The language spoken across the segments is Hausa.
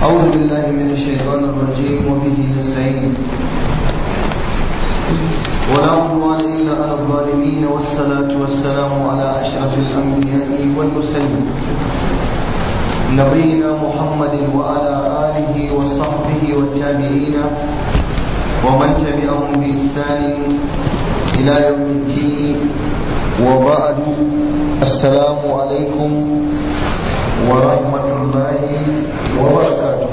أعوذ بالله من الشيطان الرجيم وبه نستعين ولا عدوان إلا على الظالمين والصلاة والسلام على أشرف الأنبياء والمرسلين نبينا محمد وعلى آله وصحبه والتابعين ومن تبعهم بإحسان إلى يوم الدين وبعد السلام عليكم ورحمة الله وبركاته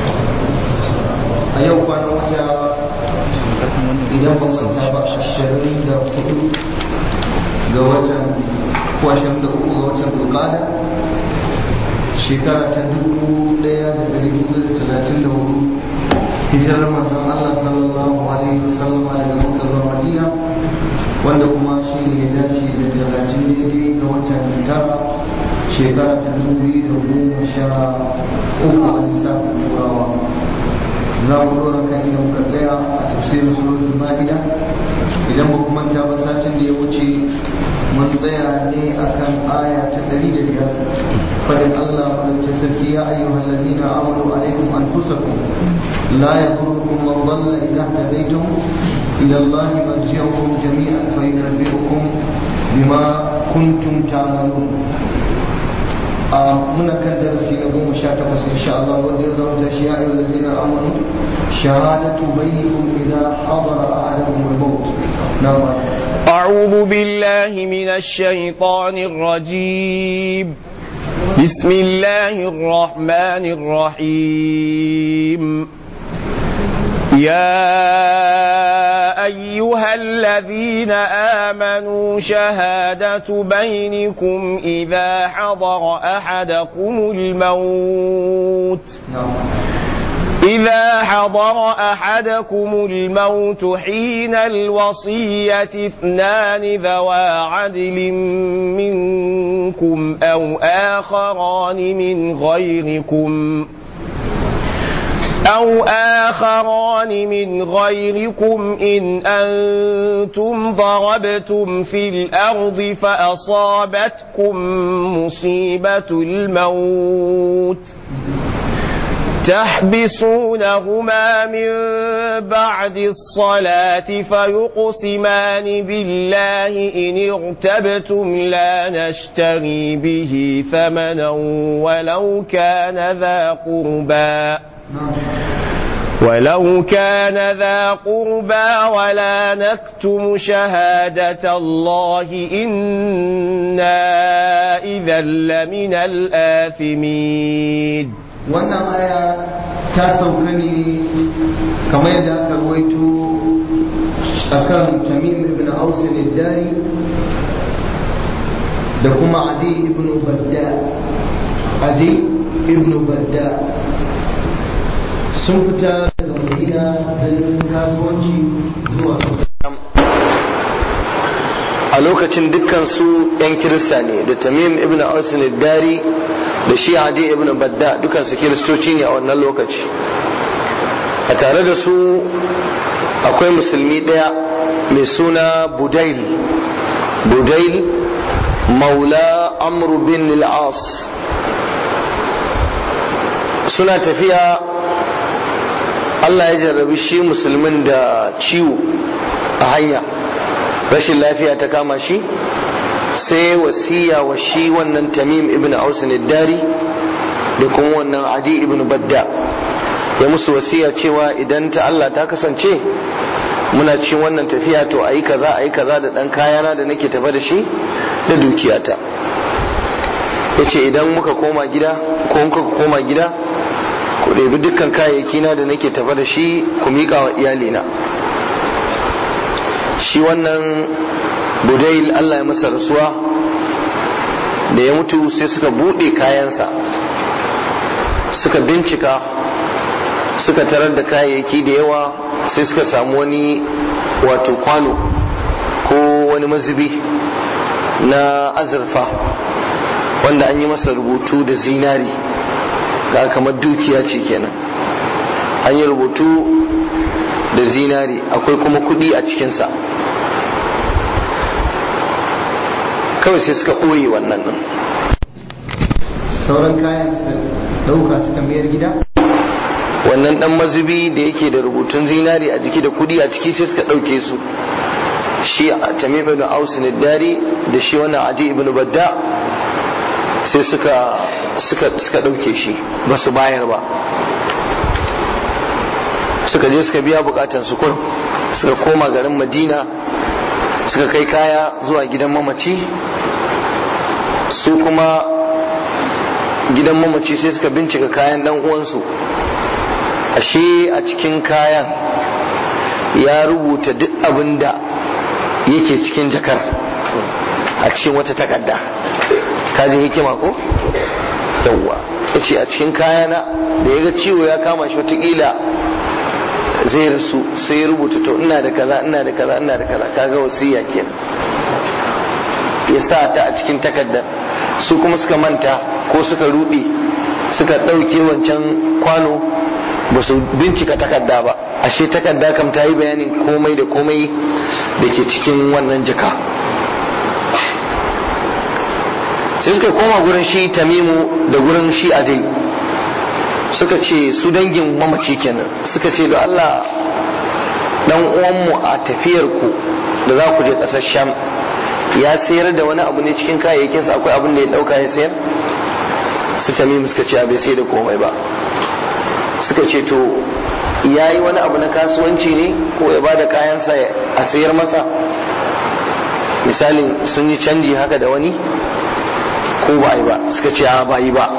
أيوة أنا idan ba manta ba ashirin da hudu ga watan ko ashirin da uku ga watan bulkada shekara ta dubu daya da dari hudu da talatin da hudu hijirar manzon Allah sallallahu alaihi wasallam daga Makka zuwa Madina wanda kuma shi ne ya dace da talatin daidai ga watan tara shekara ta dubu biyu da goma sha uku a lissafin turawa za mu dora kan inda muka tsaya a tafsirin suratul ma'ida idan ba kuma manta ba satin da ya wuce mun tsaya ne akan aya ta ɗari da biyar fadin Allah madaukakin sarki ya ayyuhal ladina amanu alaikum anfusakum la yadurukum man dhalla idha hadaytum ila Allah marji'ukum jami'an fa yunabbi'ukum bima kuntum ta'malun muna kan darasi na goma sha takwas insha Allah wanda ya zama tashi ya ayyuhal ladina amanu shahadatu bainakum idha hadara ahadakum al-maut na'am أعوذ بالله من الشيطان الرجيم بسم الله الرحمن الرحيم يا أيها الذين آمنوا شهادة بينكم إذا حضر أحدكم الموت إذا حضر أحدكم الموت حين الوصية اثنان ذوى عدل منكم أو آخران من غيركم أو آخران من غيركم إن أنتم ضربتم في الأرض فأصابتكم مصيبة الموت تحبسونهما من بعد الصلاة فيقسمان بالله إن ارتبتم لا نشتري به ثمنا ولو كان ذا قربا ولو كان ذا قربى ولا نكتم شهادة الله إنا إذا لمن الآثمين wannan aya ta sauka ne kamar yadda aka ruwaito akan tamim ibn aus dari da kuma adi ibn badda adi ibn badda sun fita daga madina don kasuwanci zuwa a lokacin dukkan su 'yan kirista ne da tamim ibn aus dari da shi adi ibn badda dukkan su kiristoci ne a wannan lokaci a tare da su akwai musulmi ɗaya mai suna budail budail maula amru bin al-as suna tafiya Allah ya jarrabi shi musulmin da ciwo a hanya rashin lafiya ta kama shi sai wasiya wa shi wannan tamim ibn ausin dari da kuma wannan adi ibn badda ya musu wasiya cewa idan ta Allah ta kasance muna cikin wannan tafiya to ayi kaza ayi kaza da dan kayana da nake tafa da shi da dukiyata yace idan muka koma gida ko muka koma gida ku ɗebi dukkan kayayyaki na da nake tafa da shi ku miƙa wa iyalina shi wannan budail Allah ya masa rasuwa da ya mutu sai suka buɗe kayansa suka bincika suka tarar da kayayyaki da yawa sai suka samu wani wato kwano ko wani mazubi na azurfa wanda an yi masa rubutu da zinari ga kamar dukiya ce kenan an yi rubutu da zinari akwai kuma kudi a cikinsa kawai sai suka ɓoye wannan nan sauran kayan suka ɗauka suka mayar gida wannan dan mazubi da yake da rubutun zinari a jiki da kudi a ciki sai suka ɗauke su shi tamim ibn aus dari da shi wannan adi ibn badda sai suka suka suka ɗauke shi ba su bayar ba suka je suka biya bukatan su kun suka koma garin madina suka kai kaya zuwa gidan mamaci su kuma gidan mamaci sai suka bincika kayan dan uwansu ashe a cikin kayan ya rubuta duk abin da yake cikin jakar a cikin wata takarda kaji hikima ko yawwa ya ce a cikin kayana da ya ga ciwo ya kama shi watakila zai rasu sai ya rubuta to ina da kaza ina da kaza ina da kaza kaga wasiya kenan ya sa ta a cikin takardar su kuma suka manta ko suka rude suka ɗauke wancan kwano ba su bincika takarda ba ashe takarda kam ta yi bayanin komai da komai da ke cikin wannan jaka sai suka koma gurin shi tamimu da gurin shi adai suka ce su dangin mamaci kenan suka ce da Allah dan uwanmu a tafiyar ku da za ku je ƙasar sham ya sayar da wani abu ne cikin kayayyakinsa akwai abin da ya ɗauka ya sayar su tamimu suka ce bai sai da komai ba suka ce to ya yi wani abu na kasuwanci ne ko ya ba da kayansa a sayar masa misalin sun yi canji haka da wani ko ba yi ba suka ce a ba yi ba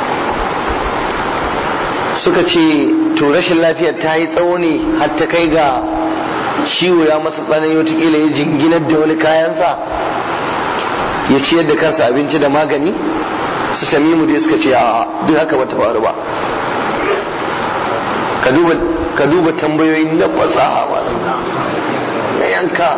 suka ce to rashin lafiyar ta yi tsawo ne har ta kai ga ciwo ya masa tsanani watakila ya jinginar da wani kayansa ya ciyar da kansa abinci da magani su tamimu dai suka ce a duk haka bata faru ba ka duba tambayoyi na fasaha malam na yanka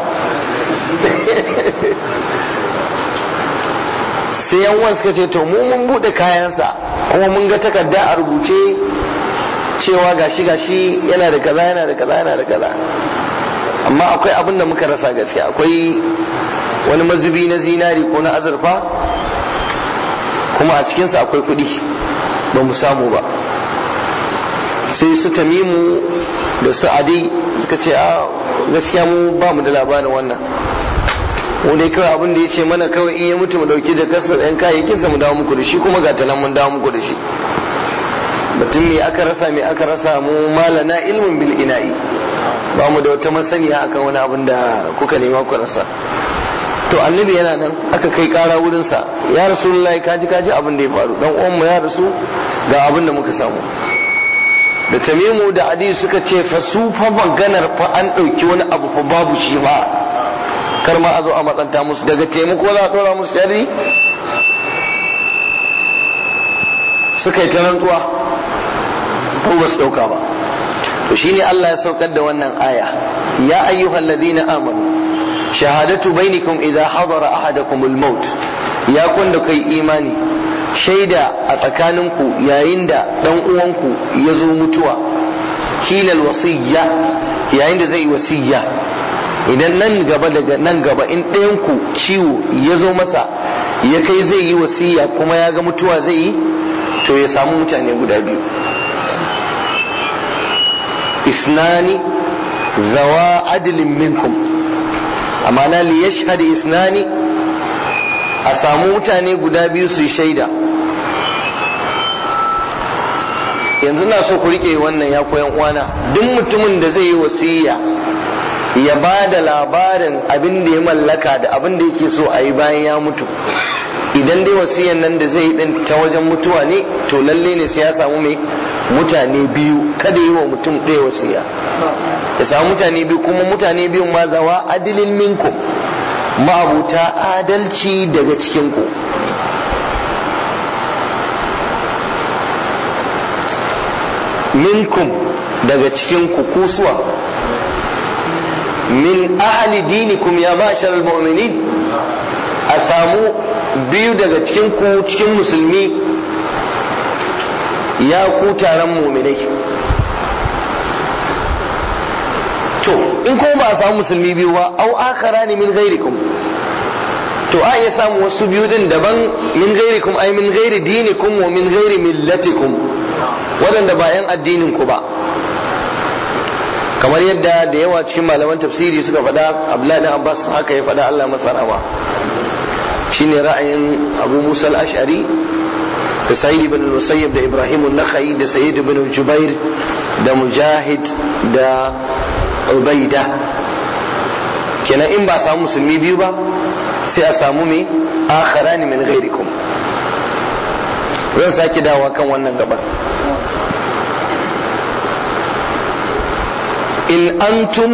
sai yan uwan suka ce to mu mun bude kayansa kuma mun ga takarda a rubuce cewa gashi gashi yana da kaza yana da kaza yana da kaza amma akwai abin da muka rasa gaskiya akwai wani mazubi na zinari ko na azurfa kuma a cikinsa akwai kuɗi ba mu samu ba sai su tamimu da su adi suka ce a gaskiya mu ba mu da labarin wannan mu dai kawai abin da ya ce mana kawai in ya mutu mu dauki da kasar yan kayayyakinsa mu dawo muku da shi kuma ga tanan mun dawo muku da shi mutum me aka rasa me aka rasa mu malana ilmin bil ina'i ba mu da wata masaniya akan wani abin da kuka nema ku rasa to annabi yana nan aka kai kara wurinsa ya rasulullahi kaji kaji abin da ya faru dan uwan mu ya rasu ga abin da muka samu da tamimu da adi suka ce fa su fa maganar fa an ɗauki wani abu fa babu shi ba kar ma a zo a matsanta musu daga taimako za a ɗora musu shari suka yi ta rantsuwa ko ba su ɗauka ba to shine Allah ya saukar da wannan aya ya ayyuhal ladina amanu shahadatu bainakum idza hadara ahadakum al-maut ya kun da kai imani shaida a tsakaninku yayin da dan uwanku ya zo mutuwa hilal wasiyya yayin da zai wasiyya idan nan gaba daga nan gaba in ɗayanku ciwo ya zo masa ya kai zai yi wasiyya kuma ya ga mutuwa zai yi to ya samu mutane guda biyu isnani zawa adilin minkum amma na li yashhad isnani a samu mutane guda biyu su shaida yanzu na so ku rike wannan ya koyan uwana duk mutumin da zai yi wasiya ya ba da labarin abin da ya mallaka da abin da yake so a yi bayan ya mutu idan dai wasiyan nan da zai yi din ta wajen mutuwa ne to lalle ne sai ya samu mai mutane biyu kada yi wa mutum ɗaya wasiya ya samu mutane biyu kuma mutane biyu ma zawa adilin minkum ma'abuta adalci daga cikinku minkum daga cikinku kusuwa min ahli dinikum ya ma'ashar al-mu'minin a samu biyu daga cikinku cikin musulmi ya ku taron mu'minai to in kuma ba a samu musulmi biyu ba au akara ne min ghairikum to a iya samu wasu biyu din daban min ghairikum ai min ghairi dinikum wa min ghairi millatikum waɗanda ba 'yan addinin ku ba kamar yadda da yawa cikin malaman tafsiri suka faɗa abdullahi dan abbas haka ya faɗa allah masa rama shine ra'ayin abu musa al-ash'ari da sa'id ibn musayyib da ibrahim an-nakhai da sa'id ibn jubair da mujahid da ubaida kenan in ba samu musulmi biyu ba sai a samu me akharani min ghairikum zan sake dawa kan wannan gaban in antum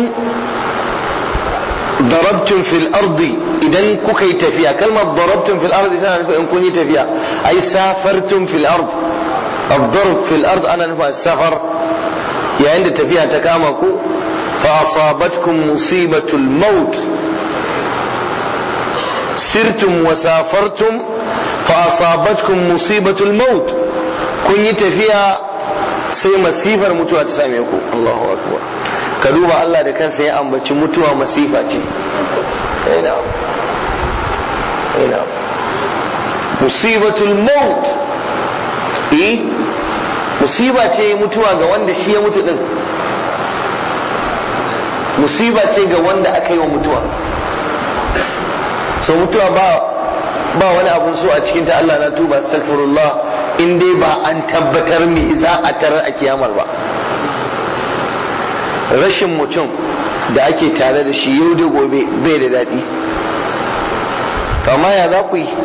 darabtum fil ardi idan kuka yi tafiya kalmar darabtum fil ardi tana nufin in kun yi tafiya ai safartum fil ard الضرب في الأرض أنا نفع السفر يعني عند تفيها تكامكو فأصابتكم مصيبة الموت سرتم وسافرتم فأصابتكم مصيبة الموت كن يتفيها sai masifar mutuwa ta same ku Allahu akbar ka duba Allah da kansa ya ambaci mutuwa masifa ce ina ina musibatul maut eh musiba ce mutuwa ga wanda shi ya mutu din musiba ce ga wanda aka yi wa mutuwa so mutuwa ba ba wani abun so a cikin ta Allah na tuba astaghfirullah in dai ba an tabbatar me za a tarar a kiyamar ba rashin mutum da ake tare da shi yau da gobe bai da daɗi amma ya za ku yi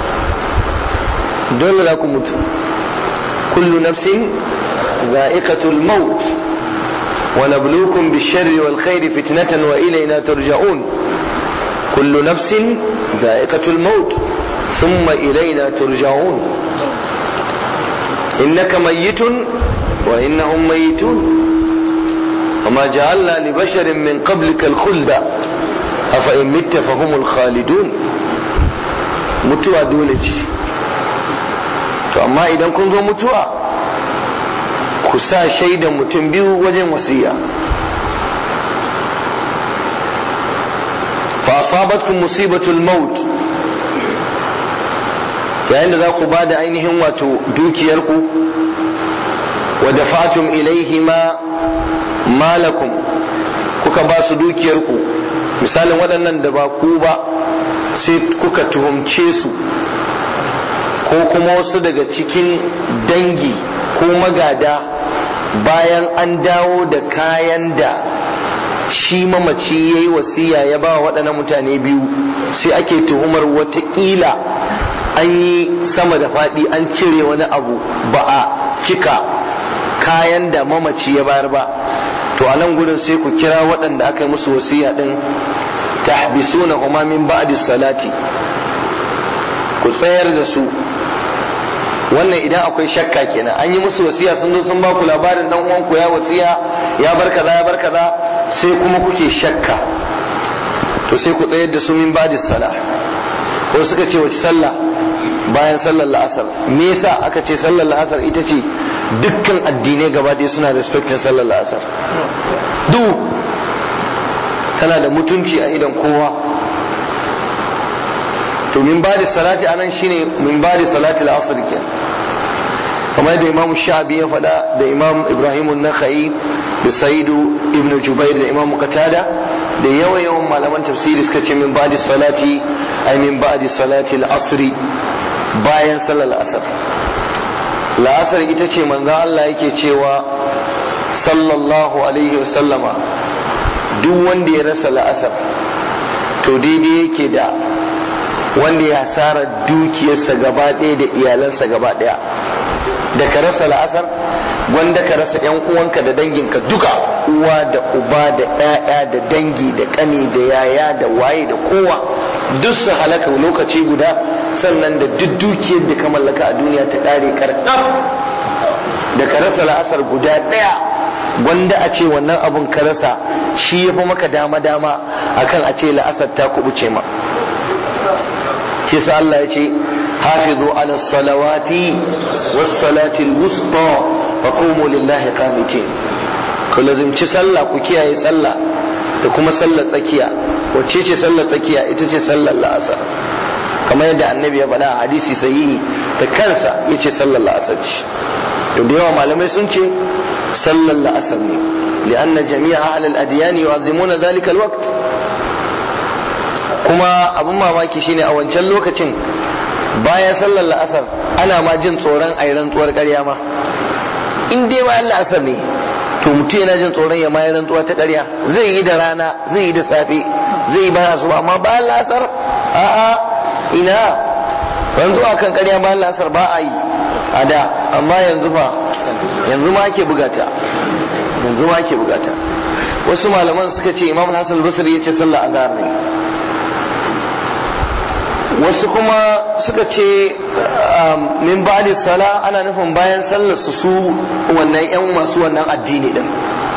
dole za ku mutu kullu nafsin za'iqatul maut wa nabluukum bish-sharri wal khairi fitnatan wa ilayna turja'un kullu nafsin za'iqatul maut thumma ilayna turja'un innaka mayyitun wa innahum mayyitun وما جعلنا لبشر من قبلك الخلد أفإن مت فهم الخالدون mutuwa dole ce to amma idan kun zo mutuwa ku sa shaidan mutum biyu wajen wasiya fa asabatkum musibatul maut yayin da za ku ba da ainihin wato dukiyarku wa dafatum ilaihi ma malakum kuka ba su dukiyarku misalin waɗannan da ba ku ba sai kuka tuhumce su ko kuma wasu daga cikin dangi ko magada bayan an dawo da kayan da shi mamaci ya yi wasiya ya ba waɗannan mutane biyu sai ake tuhumar watakila an yi sama da faɗi an cire wani abu ba a cika kayan da mamaci ya bayar ba to a nan gudun sai ku kira waɗanda aka yi musu wasiya ɗin tahbisuna huma min ba'di salati ku tsayar da su wannan idan akwai shakka kenan an yi musu wasiya sun zo sun ba ku labarin dan uwan ku ya wasiya ya bar kaza ya bar kaza sai kuma kuke shakka to sai ku tsayar da su min ba'di salah ko suka ce wace sallah bayan sallar la'asar me yasa aka ce sallar la'asar ita ce dukkan addinai gaba ɗaya suna respectin sallar la'asar duk tana da mutunci a idan kowa to min ba da salati anan shine min ba da salati al-asr ke kamar da imam shabi ya faɗa da imam ibrahim an-nakhai da saidu ibn jubair da imam qatada da yawan yawan malaman tafsiri suka ce min ba da salati ay min ba da salati al-asr bayan salar asar la'asar ita ce manzo Allah yake cewa sallallahu alaihi wasallama duk wanda ya rasa la'asar to daidai yake da wanda ya hasara dukiyarsa gaba ɗaya da iyalansa gaba ɗaya da ka rasa la'asar wanda ka rasa yan uwanka da danginka duka uwa da uba da ƴaƴa da dangi da ƙani da yaya da waye da kowa duk su halaka lokaci guda sannan da duk dukiyar da ka mallaka a duniya ta ƙare karkaf da ka rasa la'asar guda ɗaya wanda a ce wannan abun ka rasa shi ya fi maka dama-dama akan a ce la'asar ta kubuce ma shi sa Allah ya ce hafizu ala salawati was salati wusta fa qumu lillahi qanitin ku lazimci sallah ku kiyaye sallah da kuma sallar tsakiya wacce ce sallar tsakiya ita ce sallar la'asar kamar yadda annabi ya faɗa a hadisi sahihi da kansa yace sallar la'asar ce to da yawa malamai sun ce sallar la'asar ne li'anna jami'a ahlal adiyan yu'azzimuna dhalika alwaqt kuma abin mamaki shine a wancan lokacin bayan sallar la'asar ana ma jin tsoron a yi rantsuwar ƙarya ma in dai bayan la'asar ne to mutum yana jin tsoron ya ma yi rantsuwa ta ƙarya zai yi da rana zai yi da safe zai yi bayan asuba amma bayan la'asar a'a ina rantsuwa kan ƙarya bayan la'asar ba a yi a da amma yanzu fa yanzu ma ake bugata yanzu ma ake bugata wasu malaman suka ce imam hassan basri ya ce sallah azhar ne wasu kuma suka ce min ba'di sala ana nufin bayan sallar su su wannan yan masu wannan addini din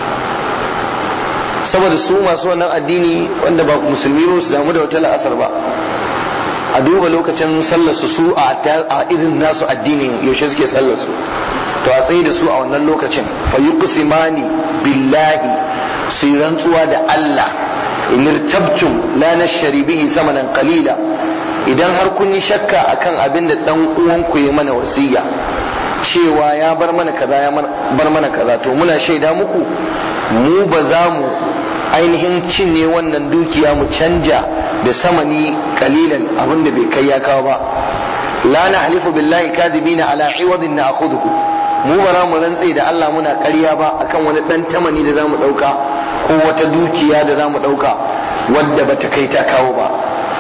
saboda su masu wannan addini wanda ba musulmi ba su damu da wata la'asar ba a duba lokacin sallar su su a irin nasu addinin yaushe suke sallar su to a tsaye da su a wannan lokacin fa yuqsimani billahi su yi rantsuwa da Allah in irtabtum la nashri bihi samanan qalila idan har kun yi shakka akan abin da dan uwanku ya mana wasiya cewa ya bar mana kaza ya bar mana kaza to muna shaida muku mu ba za mu ainihin cinye wannan dukiya mu canja da samani kalilan abin da bai kai ya kawo ba la na halifu billahi kadibina ala iwadin na akhuduhu mu ba mu rantse da Allah muna ƙarya ba akan wani dan tamani da zamu dauka ko wata dukiya da zamu dauka wadda bata kai ta kawo ba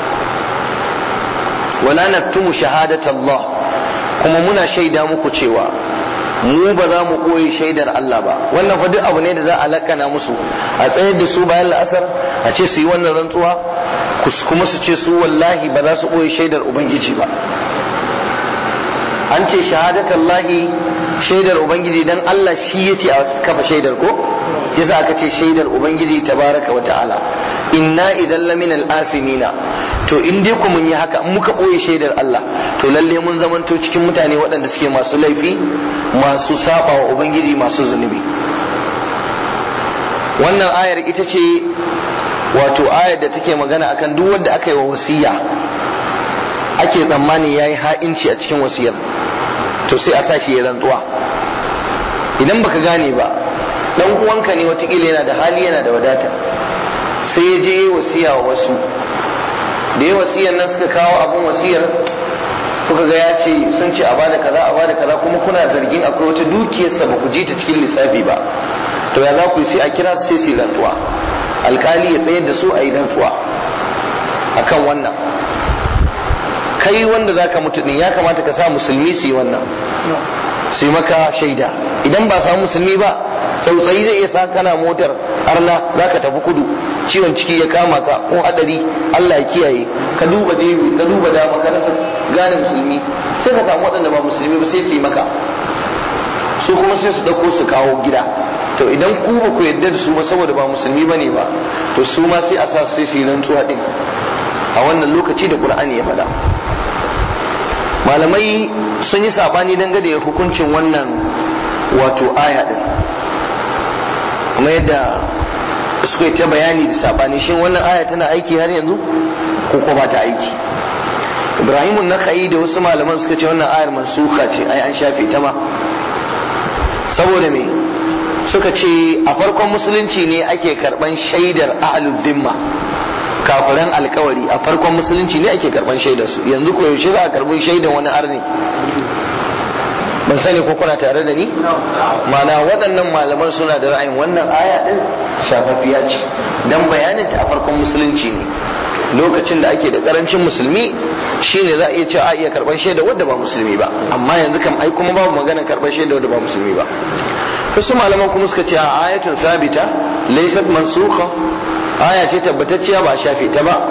wala naktumu shahadat Allah kuma muna shaida muku cewa mu ba za mu koyi shaidar Allah ba wannan fa duk abu ne da za a lakana musu a tsayar da su bayan la'asar a ce su yi wannan rantsuwa kuma su ce su wallahi ba za su koyi shaidar ubangiji ba an ce shahadatallahi shaidar ubangiji dan Allah shi yace a kafa shaidar ko yasa aka ce shaidar ubangiji tabaraka wa ta'ala inna idan lamina al-asimina to in dai ku mun yi haka in muka boye shaidar Allah to lalle mun zamanto cikin mutane waɗanda suke masu laifi masu saba wa ubangiji masu zunubi wannan ayar ita ce wato ayar da take magana akan duk wanda aka yi wa wasiya ake tsammani yayi ha'inci a cikin wasiyar to sai a sa shi ya rantsuwa idan baka gane ba dan uwanka ne watakila yana da hali yana da wadata sai ya je wasiya wa wasu da ya wasiyar nan suka kawo abin wasiyar kuka ga ya ce sun ce a bada kaza a bada kaza kuma kuna zargin akwai wata dukiyarsa ba ku ji ta cikin lissafi ba to ya za ku yi sai a kira su sai su yi rantsuwa alkali ya tsayar da su a yi rantsuwa akan wannan kai wanda zaka mutu din ya kamata ka sa musulmi su yi wannan su yi maka shaida idan ba samu musulmi ba tsautsayi zai iya sa kana motar arna za ka tafi kudu ciwon ciki ya kama ka ko hadari Allah ya kiyaye ka duba dewi ka duba dama ka rasa gane musulmi sai ka samu waɗanda ba musulmi ba sai su yi maka su kuma sai su ɗauko su kawo gida to idan ku ba ku yarda da su ba saboda ba musulmi bane ba to su ma sai a sa su sai su yi rantsuwa din a wannan lokaci da Qur'ani ya faɗa malamai sun yi sabani dangane da hukuncin wannan wato aya din kuma yadda suka yi ta bayani da sabani shin wannan aya tana aiki har yanzu ko ko ba ta aiki ibrahimun na da wasu malaman suka ce wannan ayar mansuka ce ai an shafe ta ma saboda me suka ce a farkon musulunci ne ake karban shaidar ahlul dhimma kafiran alkawari a farkon musulunci ne ake karban shaidar su yanzu ko yaushe za a karbi shaidar wani arni ban sani ko kuna tare da ni mana waɗannan malaman suna da ra'ayin wannan aya din shafafiya ce dan bayanin ta a farkon musulunci ne lokacin da ake da karancin musulmi shine za a iya cewa a iya karban shaida wadda ba musulmi ba amma yanzu kam ai kuma babu magana karban shaida wadda ba musulmi ba wasu malaman kuma suka ce a ayatun sabita laysat mansukha aya ce tabbatacciya ba a shafe ta ba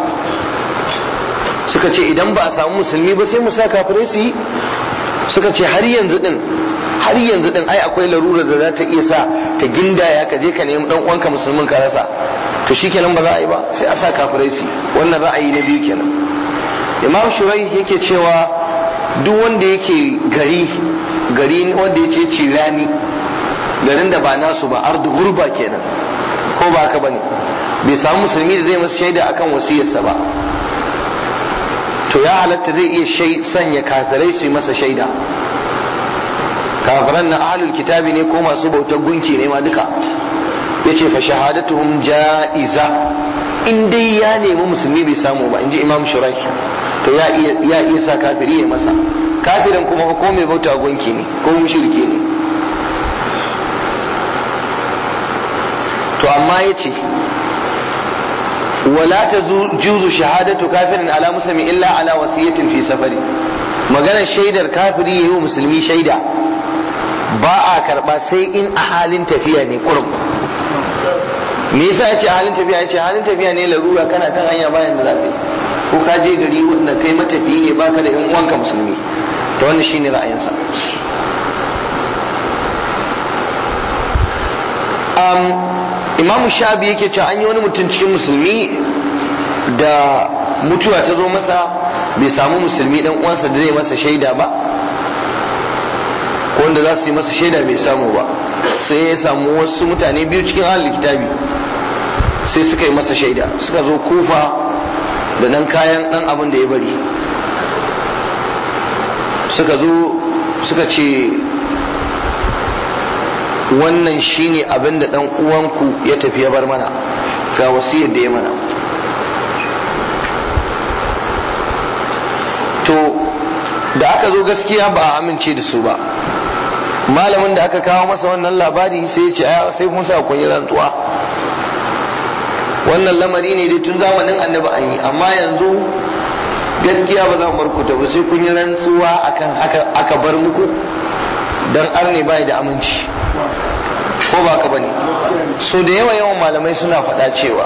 suka ce idan ba a samu musulmi ba sai mu sa kafirai su yi suka ce har yanzu din har yanzu din ai akwai larura da za ta iya sa ta gindaya ka je ka nemi dan uwanka musulmin ka rasa to shikenan ba za a yi ba sai a sa kafirai su wannan ra'ayi na biyu kenan imam shurai yake cewa duk wanda yake gari gari wanda yake cirani garin da ba nasu ba ardu gurba kenan ko ba haka bane bai samu musulmi da zai masa shaida akan wasiyarsa ba to ya halatta zai iya sanya kafirai su yi masa shaida kafiran na ahlul kitabi ne ko masu bautar gunki ne ma duka yace fa shahadatuhum ja'iza in dai ya nemi musulmi bai samu ba inji imam shurai to ya iya ya iya sa kafiri ya masa kafirin kuma ko mai bauta gunki ne ko mushriki ne to amma yace wala tajuzu shahadatu kafirin ala muslimi illa ala wasiyatin fi safari maganar shaidar kafiri yayi wa musulmi shaida ba a karba sai in a halin tafiya ne kurum me yasa yace halin tafiya yace halin tafiya ne larura kana kan hanya bayan da zafi ko ka je gari wanda kai matafiyi ne baka da yan uwanka musulmi to wannan shine ra'ayinsa um, imamu shabi yake cewa an yi wani mutum cikin musulmi da mutuwa ta zo masa bai samu musulmi dan uwansa da zai masa shaida ba ko wanda za su yi masa shaida bai samu ba sai ya samu wasu mutane biyu cikin ahalin kitabi sai suka yi masa shaida suka zo kufa da dan kayan dan abin da ya bari suka zo suka ce wannan shine abin da dan uwanku ya tafi ya bar mana ga wasiyar da ya mana to da aka zo gaskiya ba a amince da su ba malamin da aka kawo masa wannan labari sai ya ce aya sai kun sa kun yi rantsuwa wannan lamari ne dai tun zamanin annabi an yi amma yanzu gaskiya ba za mu bar ku ta ba sai kun yi rantsuwa akan haka aka bar muku dan arne bai da aminci ko ba ka bane so da yawa yawan malamai suna faɗa cewa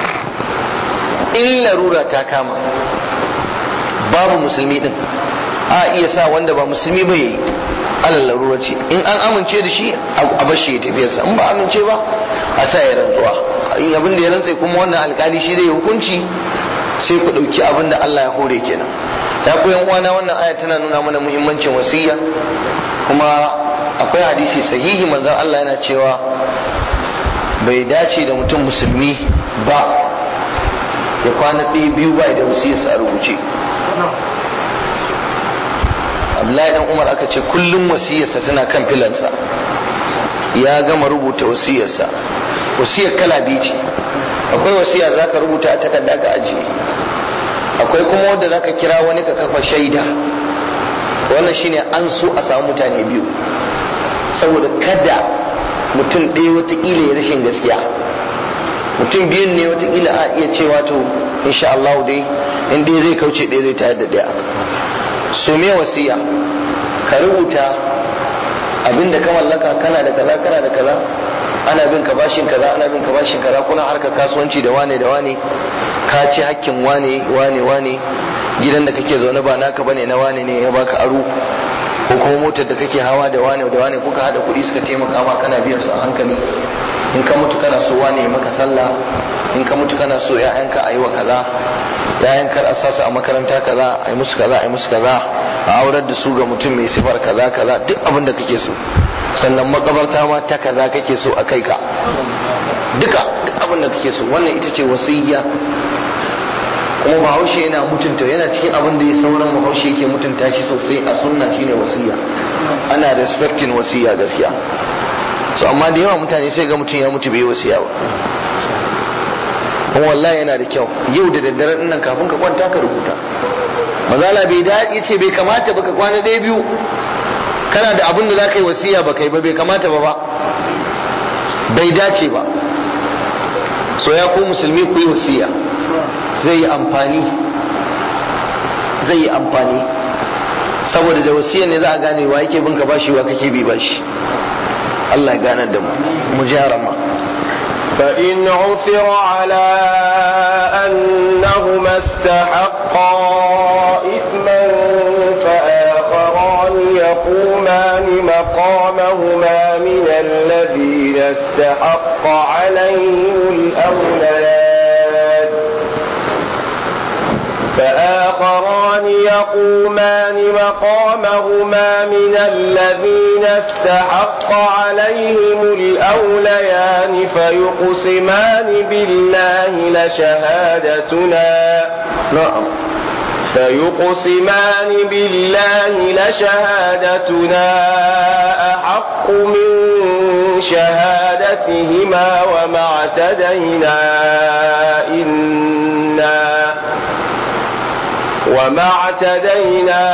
in larura ta kama babu musulmi din a iya sa wanda ba musulmi ba yi alal larura ce in an amince da shi a bashi ya tafiyarsa in ba amince ba a sa ya rantsuwa in abin da ya rantsa kuma wannan alkali shi zai hukunci sai ku ɗauki abin da Allah ya hore kenan ya ku yan uwana wannan aya tana nuna mana muhimmancin wasiyya kuma akwai hadisi sahihi manzon Allah yana cewa bai dace da mutum musulmi ba ya kwana ɗaya biyu ba da wasiyarsa a rubuce Abdullahi dan Umar aka ce kullum wasiyarsa tana kan filansa ya gama rubuta wasiyarsa wasiyar kala biyu ce akwai wasiya za ka rubuta a takarda ka ajiye akwai kuma wanda za ka kira wani ka kafa shaida wannan shine an so a samu mutane biyu saboda kada mutum ɗaya watakila ya rashin gaskiya mutum biyun ne watakila a iya cewa to insha Allah dai in dai zai kauce ɗaya zai tayar da ɗaya so me wasiya ka rubuta abinda ka mallaka kana da kaza kana da kaza ana bin ka bashin kaza ana bin ka bashin kaza kuna harkar kasuwanci da wane da wane ka ci hakkin wane wane wane gidan da kake zaune ba naka bane na wane ne ya baka aro ko kuma motar da kake hawa da wane da wane kuka hada kuɗi suka taimaka ma kana biyan su a hankali in ka mutu kana so wane maka sallah in ka mutu kana so ƴaƴanka a yi wa kaza ƴaƴan kar a sasu a makaranta kaza a yi musu kaza a yi musu kaza a aurar da su ga mutum mai sifar kaza kaza duk abin da kake so sannan makabarta ma ta kaza kake so a kai ka duka duk abin da kake so wannan ita ce wasiyya kuma bahaushe yana mutunta yana cikin abin da ya sauran bahaushe yake mutunta shi sosai a sunna shine wasiyya ana respecting wasiyya gaskiya so amma da yawa mutane sai ga mutum ya mutu bai wasiya ba kuma wallahi yana da kyau yau da daddare nan kafin ka kwanta ka rubuta mazala bai daɗi ce bai kamata ba ka kwana ɗaya biyu kana da abin da za ka yi wasiya ba kai ba bai kamata ba ba bai dace ba so ya ku musulmi ku yi wasiya zai yi amfani zai yi amfani saboda da wasiya ne za a gane wa yake bin ka bashi wa kake bi bashi Allah ya ganar da mu mu ji ma فإن عثر على أنهما استحقا إثما فآخران يقومان مقامهما من الذين استحق عليهم الأوليان فآخران يقومان مقامهما من الذين استحق عليهم الأوليان فيقسمان بالله لشهادتنا na'am فيقسمان بالله لشهادتنا أحق من شهادتهما وما اعتدينا إنا وما اعتدينا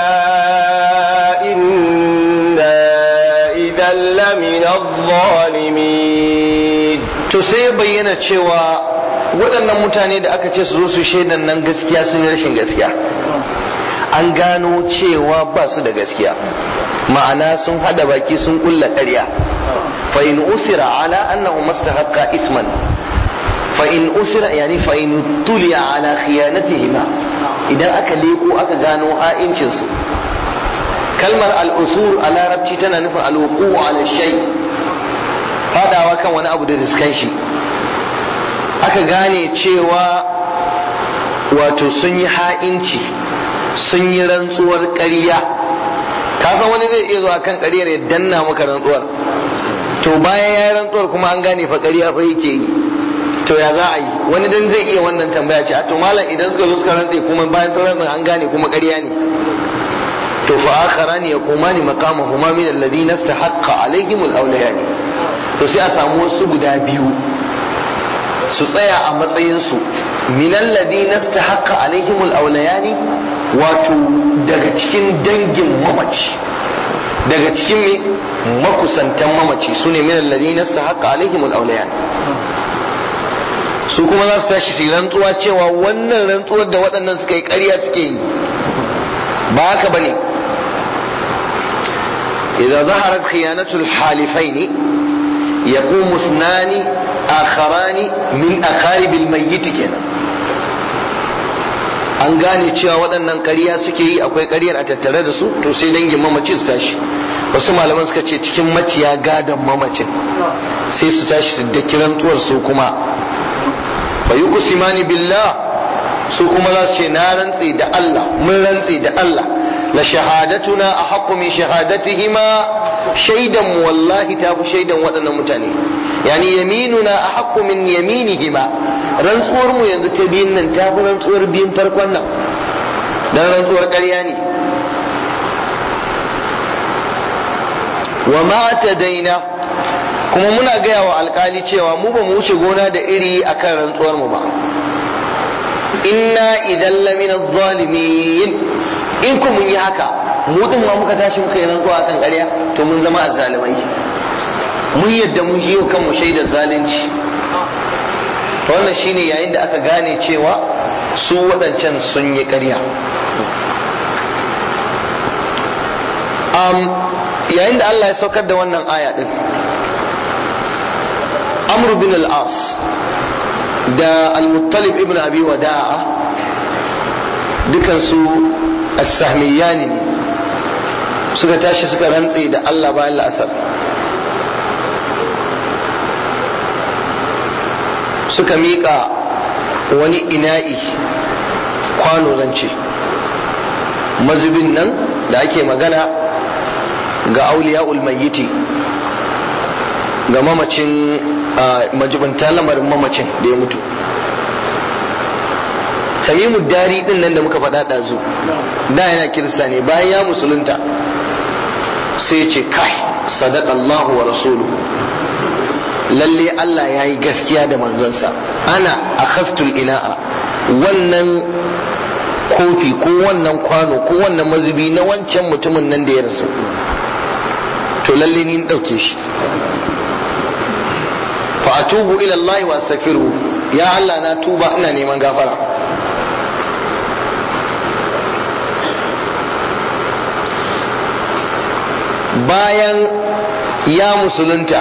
إنا إذا لمن الظالمين to sai ya bayyana cewa waɗannan mutane da aka ce su zo su shaidan nan gaskiya sun yi rashin gaskiya an gano cewa ba su da gaskiya ma'ana sun hada baki sun kulla ƙarya fa in usira ala annahu mastahaqqa isman fa in usira yani fa in tuliya ala khiyanatihima idan aka leko aka gano ha'incin su kalmar al-usur a larabci tana nufin al-wuqu ala shay fadawa kan wani abu da riskan shi aka gane cewa wato sun yi ha'inci sun yi rantsuwar ƙarya ka san wani zai iya zuwa kan ƙaryar ya danna maka rantsuwar to bayan ya yi rantsuwar kuma an gane fa ƙarya fa yake yi to ya za a yi wani dan zai iya wannan tambaya ce a to malam idan suka zo suka rantse kuma bayan sun rantsa an gane kuma ƙarya ne to fa akharani yaqumani maqamahuma min alladhina istahaqqa alaihim al-awlayani to sai a samu wasu guda biyu su tsaya a matsayinsu minan ladina stahaqqa alaihimul awlayani wato daga cikin dangin mamaci daga cikin me makusantan mamaci su ne minan ladina stahaqqa alaihimul awlayani su kuma za su tashi su rantsuwa cewa wannan rantsuwar da waɗannan suka yi ƙarya suke yi ba haka bane idza zaharat khiyanatul halifaini yaqumu ithnani akharani min akaribil mayyit kenan an gane cewa waɗannan ƙarya suke yi akwai ƙaryar a tattare da su to sai dangin mamaci su tashi wasu malaman suka ce cikin maciya gadon mamacin sai su tashi su da kirantuwar su kuma fa yuqsimani billah su kuma za su ce na rantse da Allah mun rantse da Allah la shahadatuna ahaqqu min shahadatihima shaidan mu wallahi ta fi shaidan waɗannan mutane yani yaminuna ahaqqu min yaminihima rantsuwar mu yanzu ta biyun nan ta fi rantsuwar biyun farkon nan dan rantsuwar ƙarya ne wa ma daina kuma muna gaya wa alkali cewa mu ba mu wuce gona da iri akan rantsuwar mu ba inna idan lamina zalimin in ku mun yi haka mu din ma muka tashi muka yi rantsuwa akan ƙarya to mun zama azzalimai mun yadda mun yi kan mu shaidar zalunci to wannan shine yayin da aka gane cewa su waɗancan sun yi ƙarya um, yayin da Allah ya saukar da wannan aya din Amr bin al-As da al-Muttalib ibn Abi Wada'a dukansu as-sahmiyani ne suka tashi suka rantse da Allah bayan la'asar suka miƙa wani ina'i kwano zance mazubin nan da ake magana ga auliya ulmayyiti ga mamacin majibanta lamarin mamacin da ya mutu tamimu dari din nan da muka faɗa ɗazu da yana kirista ne bayan ya musulunta sai ce kai sadaka Allahu wa rasuluhu lalle Allah ya yi gaskiya da manzonsa ana a khastul ina'a wannan kofi ko wannan kwano ko wannan mazubi na wancan mutumin nan da ya rasu to lalle ni ɗauke shi fa atubu ila Allah wa astaghfiru ya Allah na tuba ina neman gafara bayan ya musulunta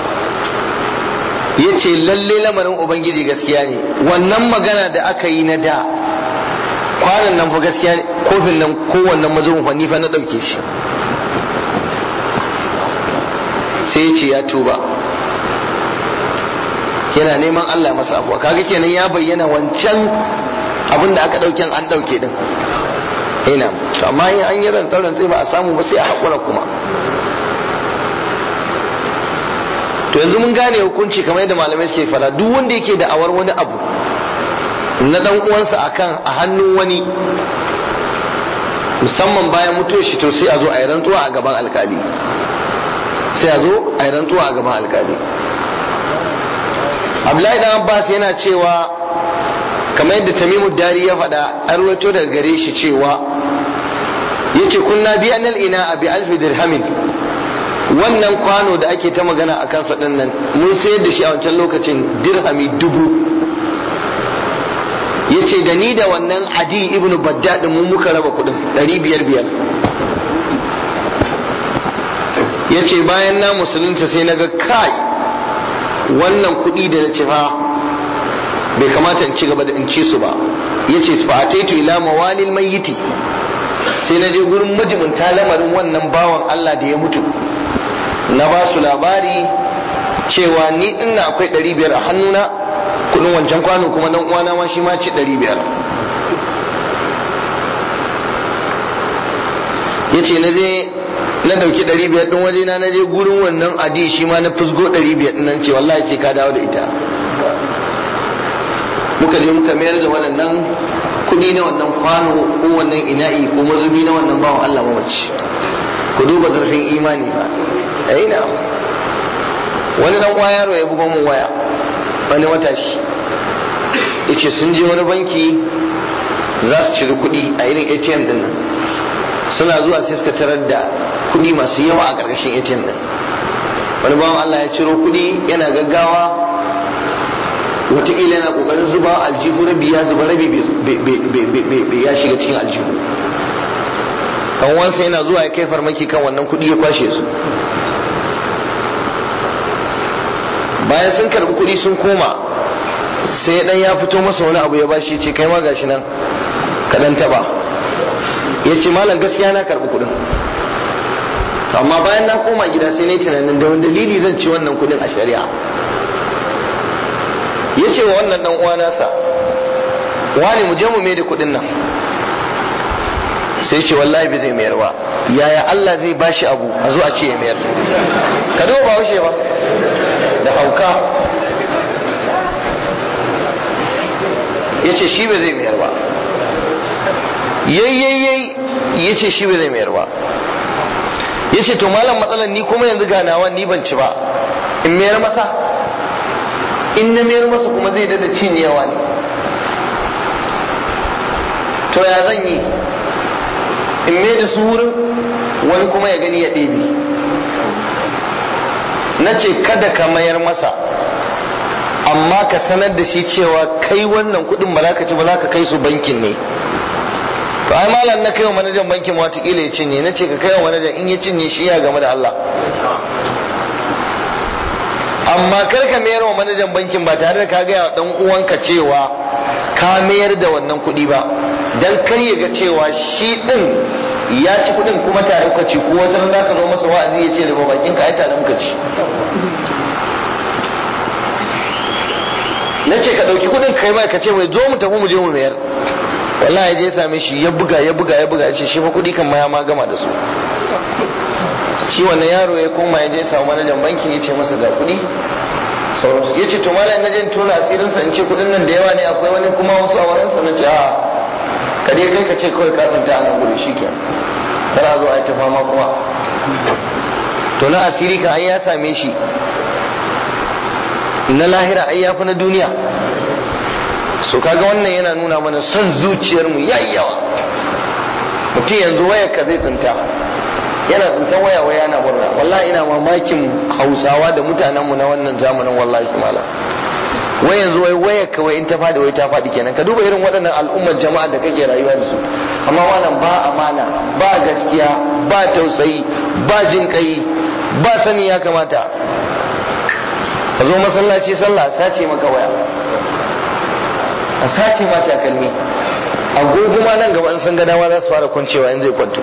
ya ce lalle lamarin ubangiji gaskiya ne wannan magana da aka yi na da kwanan nan fa gaskiya kofin nan kowannan mazubin fa ni fa na ɗauke shi sai ya ce ya tuba yana neman Allah masa afuwa kaga kenan ya bayyana wancan abin da aka ɗauken an ɗauke din ina amma in an yi rantsar rantsai ba a samu ba sai a haƙura kuma to yanzu mun gane hukunci kamar yadda malamai suke fada duk wanda yake da awar wani abu na dan uwansa akan a hannun wani musamman bayan mutuwar shi to sai a zo a yi rantsuwa a gaban alkali sai a zo a yi rantsuwa a gaban alkali abdullahi dan abbas yana cewa kamar yadda tamimu dari ya faɗa an rawaito daga gare shi cewa yace kunna bi anal ina bi alfi dirhamin wannan kwano da ake ta magana a kansa din nan mun sayar da shi a wancan lokacin dirhami dubu yace da ni da wannan adi ibnu baddad mun muka raba kudin ɗari biyar biyar yace bayan na musulunta sai na ga kai wannan kuɗi da na ci fa bai kamata in ci gaba da in ci su ba yace fa ataitu ila mawalil mayyiti sai na je gurin majiminta lamarin wannan bawan Allah da ya mutu na ba su labari cewa ni ina akwai ɗari biyar a hannuna kudin wancan kwano kuma dan uwana ma shi ma ci ɗari biyar ya ce na je na ɗauki ɗari biyar ɗin waje na je gurin wannan adi shi ma na fusgo ɗari biyar ɗin nan ce wallahi sai ka dawo da ita muka je muka mayar da waɗannan kuɗi na wannan kwano ko wannan ina'i ko mazubi na wannan bawan Allah mamaci ku duba zurfin imani ba ai na wani dan uwa yaro ya buga mun waya wani matashi yace sun je wani banki za su ciri kuɗi a irin ATM din nan suna zuwa sai suka tarar da kuɗi masu yawa a ƙarƙashin ATM din wani bawan Allah ya ciro kuɗi yana gaggawa wataƙila yana ƙoƙarin zuba aljihu rabi ya zuba rabi ya shiga cikin aljihu kan wansa yana zuwa ya kai farmaki kan wannan kuɗi ya kwashe su bayan sun karɓi kuɗi sun koma sai dan ya fito masa wani abu ya bashi ce kai ma gashi nan ka dan taba ya ce malam gaskiya na karɓi kuɗin amma bayan na koma gida sai na yi tunanin da wani dalili zan ci wannan kuɗin a shari'a ya ce wa wannan dan uwa nasa wani mu je mu mai da kuɗin nan sai ce wallahi bai zai mayar ba yaya Allah zai bashi abu a zo a ce ya mayar ka duba ba haushe ba da hauka ya ce shi bai zai mayar ba yayyayyai ya ce shi bai zai mayar ba ya ce to malam matsalar ni kuma yanzu ganawa ni ban ci ba in mayar masa in na mayar masa kuma zai dada cinyewa ne to ya zan yi in mai da su wurin wani kuma ya gani ya ɗebe na ce kada ka mayar masa amma ka sanar da shi cewa kai wannan kuɗin ba za ka ci ba za ka kai su bankin ne to ai malam na kai wa manajan bankin watakila ya cinye na ce ka kai wa manajan in ya cinye shi ya game da Allah amma kar ka mayar wa manajan bankin ba tare da ka gaya wa dan uwanka cewa ka mayar da wannan kuɗi ba dan kar ya ga cewa shi din ya ci kuɗin kuma tare kuka ci ko wata za ka zo masa wa'azi ya ce da bakin ka ai tare muka ci na ce ka ɗauki kuɗin kai mai ka ce mai zo mu tafi mu je mu mayar wallahi ya je same shi ya buga ya buga ya buga ya ce shi fa kuɗi kan ma ya ma gama da su shi wannan yaro ya koma ya je samu manajan bankin ya ce masa ga kuɗi sauransu ya ce to malam na je tona asirinsa in ce kuɗin nan da yawa ne akwai wani kuma wasu a wurinsa na ce a ka dai kai ka ce kawai ka tsinta a nan gudu shi ke kar a zo a yi ta fama kuma to na asiri ka ai ya same shi na lahira ai ya fi na duniya so kaga wannan yana nuna mana son zuciyarmu yayi yawa mutum yanzu wayar ka zai tsinta yana tsintan waya waya yana murna wallahi ina mamakin hausawa da mutanenmu na wannan zamanin wallahi kumala wai yanzu wai waya kawai in ta fadi wai ta fadi kenan ka duba irin waɗannan al'ummar jama'a da kake rayuwa da su amma wannan ba amana ba gaskiya ba tausayi ba jin kai ba sani ya kamata ka zo masallaci sallah sace maka waya a sace ma takalmi agoguma nan gaba in sun ga dama za su fara kwancewa in zai kwanto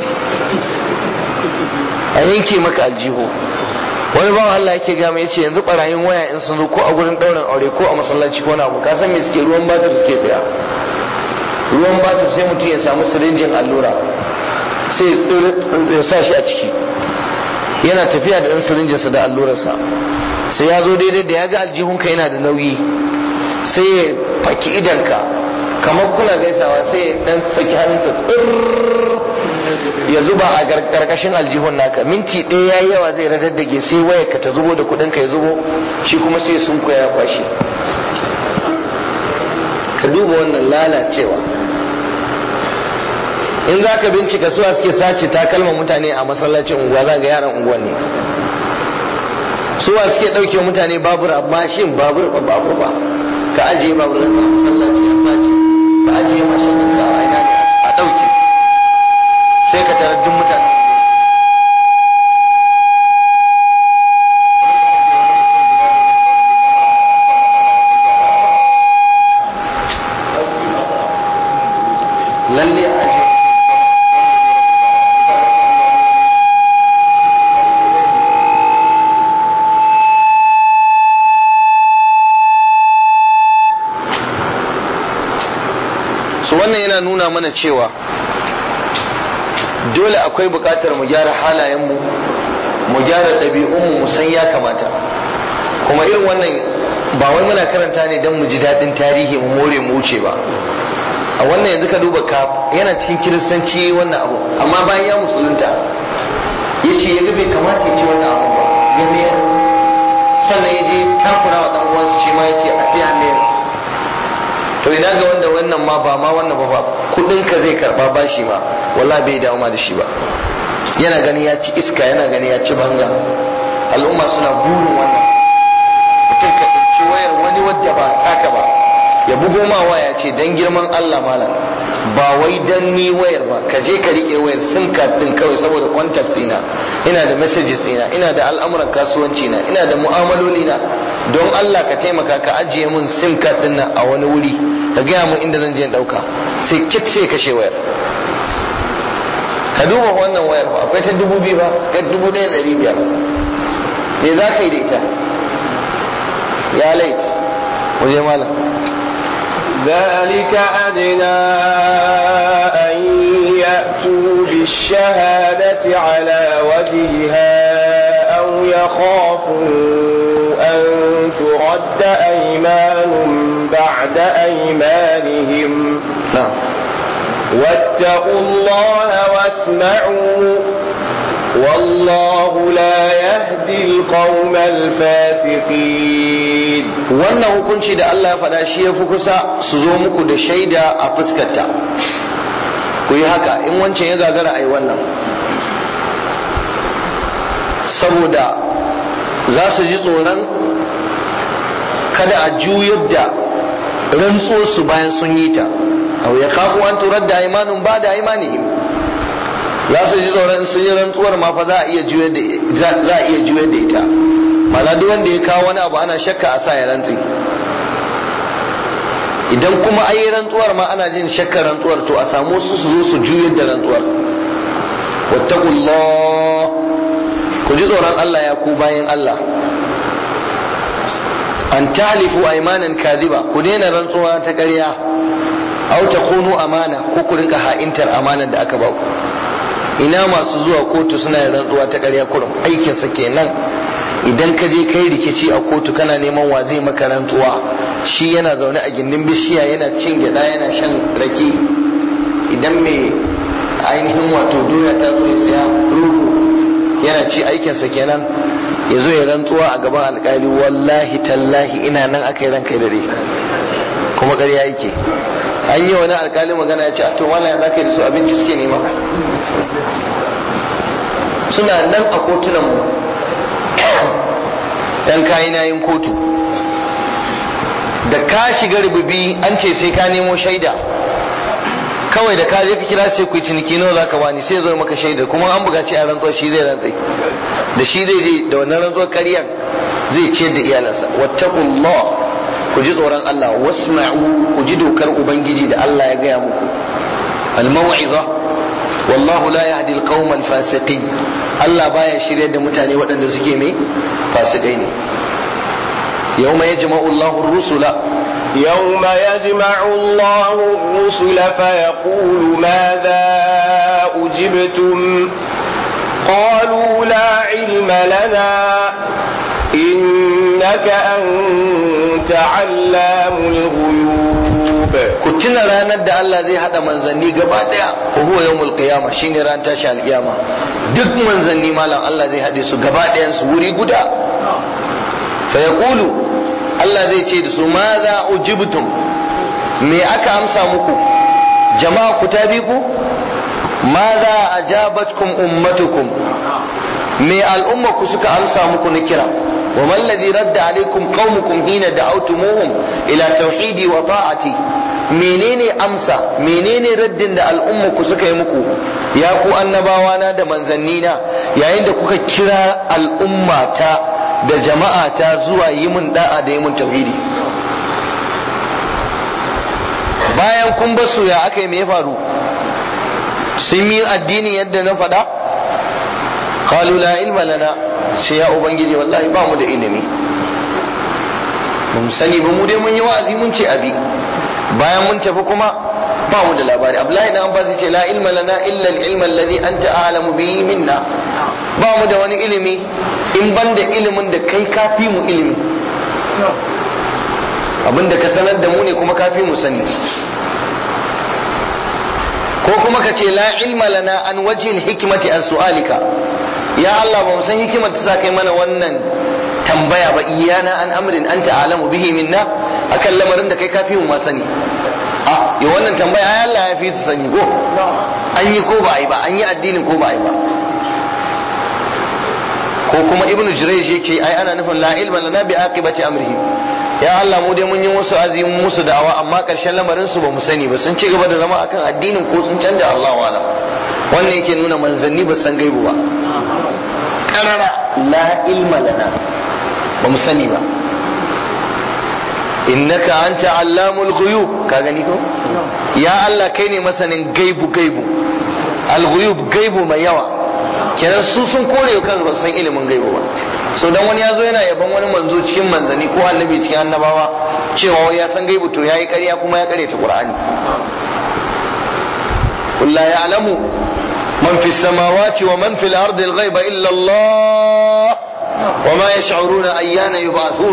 a yanke maka aljihu wani bawan Allah yake gama ya ce yanzu barayin waya in sun zo ko a gurin ɗaurin aure ko a masallaci ko na abu ka san me suke ruwan batir suke saya ruwan batir sai mutum ya samu sirinjin allura sai ya sa shi a ciki yana tafiya da ɗan sirinjinsa da allurarsa sai ya zo daidai da ya ga aljihunka yana da nauyi sai ya faki idanka kamar kuna gaisawa sai ya ɗan saki hannunsa tsirr ya zuba a karkashin aljihun naka minti ɗaya yayi yawa zai radaddage sai wayar ka ta zubo da kuɗin ka ya zubo shi kuma sai sun ya kwashi ka duba wannan lalacewa in za ka bincika suwa suke sace takalman mutane a masallacin unguwa za ga yaran unguwan ne suwa suke ɗauke mutane babur mashin babur ba babur ba ka ajiye babur da ka masallaci a sace ka ajiye mashin da ka a ina ne a ɗauke sai ka tarar duk mutane lalle a ajiye su wannan yana nuna mana cewa dole akwai bukatar mu gyara halayenmu mu gyara ɗabi'unmu mu san ya kamata kuma irin wannan ba wai muna karanta ne don mu ji daɗin tarihi mu more mu wuce ba a wannan yanzu ka duba ka yana cikin kiristanci wannan abu amma bayan ya musulunta ya ce ya ga bai kamata ya ci wannan abu ba ya mayar sannan ya je takura wa ɗan uwansa shi ma ya ce a sai a mayar to ina ga wanda wannan ma ba ma wannan ba ba kudin ka zai karba bashi ma wallahi bai dawo ma da shi ba yana gani ya ci iska yana gani ya ci banza al'umma suna burin wannan mutum ka tsinci wayar wani wadda ba taka ba ya bugo ma waya ce dan girman Allah malam ba wai dan ni wayar ba ka je ka rike wayar sim card din kawai saboda contact ina ina da messages ina ina da al'amuran kasuwanci na ina da mu'amaloli na don Allah ka taimaka ka ajiye mun sim card din nan a wani wuri ka gaya mun inda zan je in dauka sai kit sai kashe wayar ka duba wannan wayar ba akwai ta dubu biyu ba ta dubu ɗaya da ɗari biyar me za ka yi da ita ya lait waje malam ذلك أدنى أن يأتوا بالشهادة على وجهها أو يخافوا أن ترد أيمان بعد أيمانهم na'am واتقوا الله واسمعوا والله لا يهدي القوم الفاسقين wannan hukunci da Allah ya faɗa shi ya fi kusa su zo muku da shaida a fuskarta ku yi haka in wancan ya gagara a yi wannan saboda za su ji tsoron kada a juyar da rantsuwarsu bayan sun yi ta aw ya kafu an turar da imanin ba da imanihim za su ji tsoron in sun yi rantsuwar ma fa za a iya juyar da za a iya juyar da ita mana duk wanda ya kawo wani abu ana shakka a sa ya rantsi idan kuma ayi rantsuwar ma ana jin shakkar rantsuwar to a samu su su zo su juyar da rantsuwar wattaqullah ku ji tsoron Allah ya ku bayan Allah an talifu aymanan kadhiba ku daina rantsuwa ta ƙarya aw takunu amana ko ku rinka ha'intar amanar da aka ba ku ina masu zuwa kotu suna yin rantsuwa ta ƙarya kurum aikin sa kenan idan ka je kai rikici a kotu kana neman wa zai maka rantsuwa shi yana zaune a gindin bishiya yana cin gyada yana shan rake idan mai ainihin wato doya ta zo ya saya ruhu yana ci aikinsa kenan ya zo ya rantsuwa a gaban alkali wallahi tallahi ina nan aka yi ranka da dare kuma ƙarya yake an yi wani alkali magana ya ce a to wala za ka yi da su abinci suke nema suna nan a kotunan mu dan kayi na yin kotu da ka shiga rububi an ce sai ka nemo shaida kawai da ka je ka kira sai ku yi ciniki nawa zaka bani sai zo maka shaida kuma an buƙaci a rantsuwa shi zai rantsai da shi zai je da wannan rantsuwar ƙaryan zai ciyar da iyalansa wattaqullah ku ji tsoron Allah wasma'u ku ji dokar ubangiji da Allah ya gaya muku al-mau'iza wallahu la yahdi al-qawma al-fasiqin Allah baya shiryar da mutane waɗanda suke mai fasikai ne yawma yajma'u Allahu ar-rusula يوم يجمع الله الرسل فيقول ماذا أجبتم قالوا لا علم لنا إنك أنت علام الغيوب ku tuna ranar da Allah zai hada manzanni gaba daya wa huwa yawmul qiyama shine ran tashi alkiyama duk manzanni malam Allah zai hade su gaba dayan su wuri guda fa yaqulu Allah zai ce da su ma za ujibtum me aka amsa muku jama'a ku ta bi ku ma za ajabatkum ummatukum me al'umma ku suka amsa muku na kira وما الذي رد عليكم قومكم حين دعوتموهم الى توحيدي وطاعتي menene amsa menene raddin da al'umma ku suka yi muku ya ku annabawana da manzannina yayin da kuka kira al'ummata da jama'ata zuwa yi mun da'a da yi mun tauhidi bayan kun basu ya aka yi me ya faru sun yi addini yadda na faɗa qalu la ilma lana sai ya ubangiji wallahi ba mu da ilimi ba mu sani ba mu dai mun yi wa'azi mun ce abi bayan mun tafi kuma ba mu da labari abdullahi dan abbas ce la ilma lana illa al-ilma alladhi anta a'lamu bihi minna ba mu da wani ilimi in ban da ilimin da kai kafi mu ilimi abinda ka sanar da mu ne kuma kafi mu sani ko kuma ka ce la ilma lana an wajhil hikmati an su'alika ya Allah ba mu san hikimar ta sa kai mana wannan tambaya ba iyana an amrin anta alamu bihi minna akan lamarin da kai kafi mu ma sani a ya wannan tambaya ai Allah ya fi su sani ko an yi ko ba ai ba an yi addinin ko ba ai ba ko kuma ibnu jurayj yake ai ana nufin la ilma lana bi aqibati amrihi ya Allah mu dai mun yi musu azimin musu da'awa amma karshen lamarin su ba mu sani ba sun ci gaba da zama akan addinin ko sun canja Allah wala wannan yake nuna manzanni ba san gaibu ba karara la ilma lana ba mu sani ba innaka anta allamul ghuyub ka gani ko ya Allah kai ne masanin gaibu gaibu al ghuyub gaibu mai yawa kenan su sun kore kansu ba san ilimin gaibu ba so dan wani yazo yana yaban wani manzo cikin manzani ko annabi cikin annabawa cewa wai ya san gaibu to yayi ƙarya kuma ya ƙare ta qur'ani قل لا يعلم من في السماوات ومن في الأرض الغيب إلا الله وما يشعرون أيان يبعثون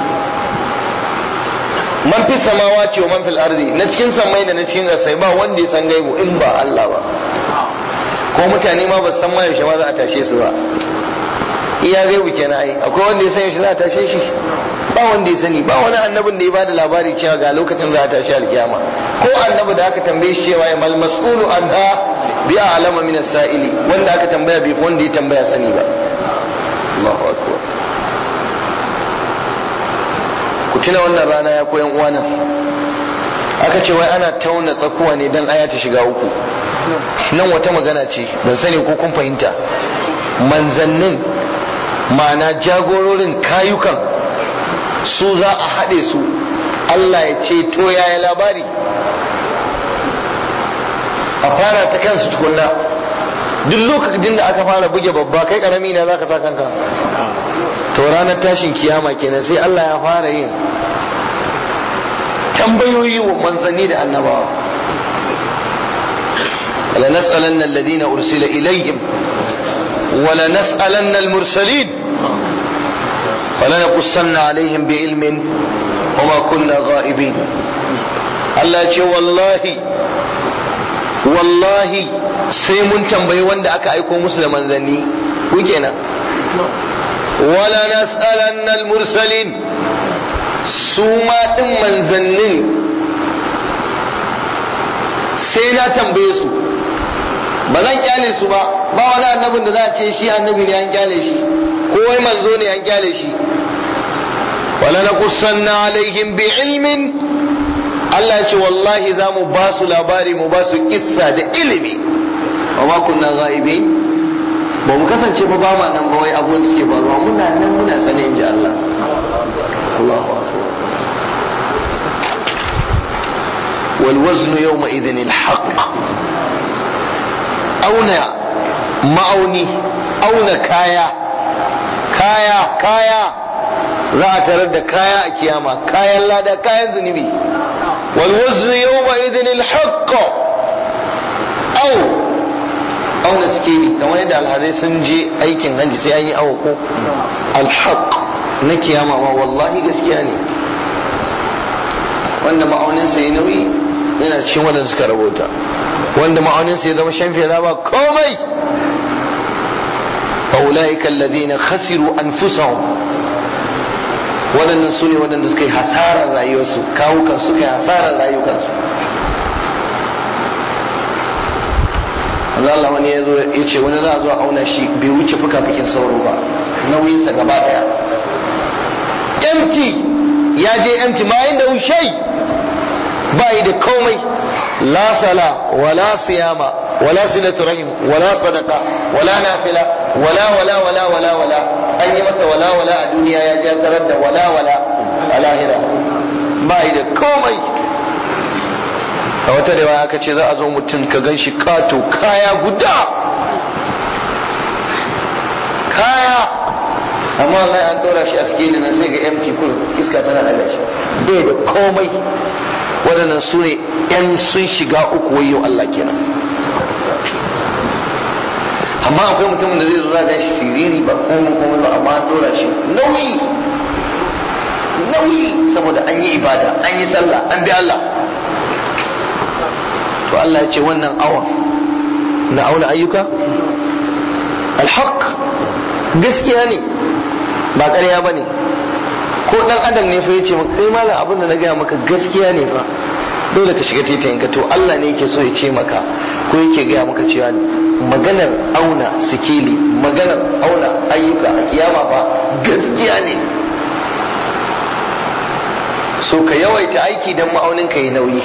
man fi samawati wa man fil ardi na cikin samai da na cikin ƙasai ba wanda ya san gaibu in ba Allah ba ko mutane ma ba san ma yaushe ma za a tashe su ba iya gaibu kenan ai akwai wanda ya san yaushe za a tashe shi ba wanda ya sani ba wani annabin da ya bada labari cewa ga lokacin za a tashi alkiyama ko annabi da aka tambaye shi cewa mal mas'ulu anha bi a'lama min as-sa'ili wanda aka tambaya bai wanda ya tambaya sani ba Allahu akbar ku tuna wannan rana ya koyan uwana aka ce wai ana tauna tsakuwa ne dan aya ta shiga uku nan wata magana ce ban sani ko kun fahimta manzannin ma'ana jagororin kayukan su za a haɗe su Allah ya ce to yaya labari a fara ta kansu tukunna duk lokacin da aka fara buge babba kai karami na za ka sa kanka to ranar tashin kiyama kenan sai Allah ya fara yin tambayoyi wa manzanni da annabawa لنسألن الذين أرسل إليهم ولنسألن المرسلين ولنقصن عليهم بعلم وما كنا غائبين Allah ce wallahi wallahi sai mun tambayi wanda aka aiko musu da manzanni ku kenan wala nas'alanna al-mursalin su ma din manzannin sai na tambaye su ba zan kyale su ba ba wani annabin da za a ce shi annabi ne an kyale shi ko wai manzo ne an kyale shi wala na kusanna alaihim bi ilmin Allah ya ce wallahi za mu ba su labari mu ba su kissa da ilimi wa ma kunna ghaibi ba mu kasance ba ba ma nan ba wai abun da suke faruwa muna nan muna sane inji Allah Allahu akbar wal waznu yawma idhin al haqq auna ma'auni auna kaya kaya kaya za a tarar da kaya a kiyama kayan lada kayan zunubi wal waznu yawma idhin al haqq au auna sikeli kamar yadda alhazai sun je aikin hajji sai an yi awo ko al haqq na kiyama ma wallahi gaskiya ne wanda ma'auninsa ya nauyi yana cikin wadanda suka rabota wanda ma'auninsa ya zama shan fiye ba komai فأولئك الذين خسروا أنفسهم waɗannan su ne waɗanda suka yi hasarar rayuwarsu kawukan suka yi hasarar rayukansu Allah wani ya zo ya ce wani za a zo a auna shi bai wuce fuka-fukin sauro ba nauyinsa gaba ɗaya empty ya je empty ma inda ushai ba yi da komai la sala wala siyama wala silatu rahim wala sadaqa wala nafila wala wala wala wala wala an yi masa wala wala a duniya ya ja tarar da wala wala a lahira ba yi da komai a wata da aka ce za a zo mutum ka gan shi kato kaya guda kaya amma Allah an ɗora shi a sikeli na sai ga empty kullum iska tana daga shi bai da komai waɗannan su ne 'yan sun shiga uku wayo Allah kenan amma akwai mutumin da zai zo za shi siriri ba komai komai ba amma an dora shi nauyi nauyi saboda an yi ibada an yi sallah an bi Allah to Allah ya ce wannan awan na auna ayyuka alhaq gaskiya ne ba ƙarya ba ne ko dan adam ne fa yace maka kai malam abin da na gaya maka gaskiya ne fa dole ka shiga titayin ka to Allah ne yake so ya ce maka ko yake gaya maka cewa maganar auna sikili maganar auna ayyuka a kiyama fa gaskiya ne so ka yawaita aiki don ma'aunin ka yi nauyi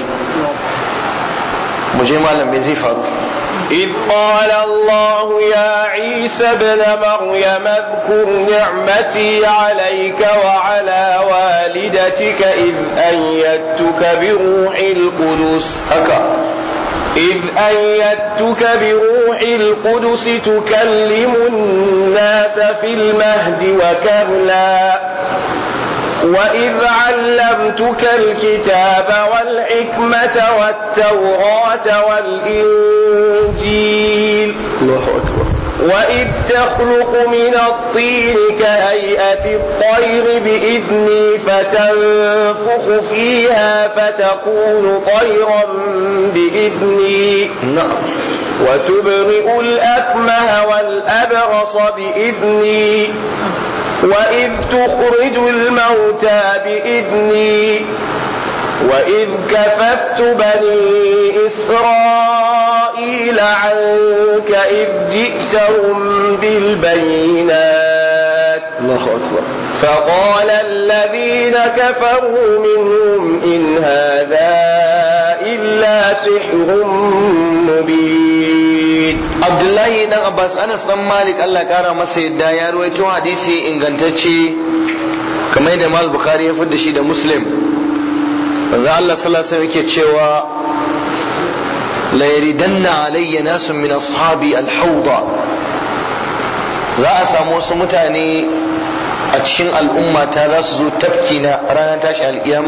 mu je malam me zai faru إذ قال الله يا عيسى ابن مريم اذكر نعمتي عليك وعلى والدتك إذ أيدتك بروح القدس haka إذ أيدتك بروح القدس تكلم الناس في المهد وكهلا وإذ علمتك الكتاب والحكمة والتوراة والإنجيل Allahu akbar وإذ تخلق من الطين كهيئة الطير بإذني فتنفخ فيها فتكون طيرا بإذني na'am وتبرئ الأكمه والأبرص بإذني وإذ تخرج الموتى بإذني وإذ كففت بني إسرائيل عنك إذ جئتهم بالبينات Allahu akbar فقال الذين كفروا منهم إن هذا إلا سحر مبين Abdullahi dan Abbas Anas dan Malik Allah ya kara masa yadda ya ruwaito hadisi ingantacce kamar yadda Mal Bukhari ya fidda shi da Muslim manzo Allah sallallahu alaihi wasallam yake cewa la yaridanna alayya nasun min ashabi al-hawda za a samu wasu mutane a cikin al'umma ta za su zo tafki na ranar tashi alkiyama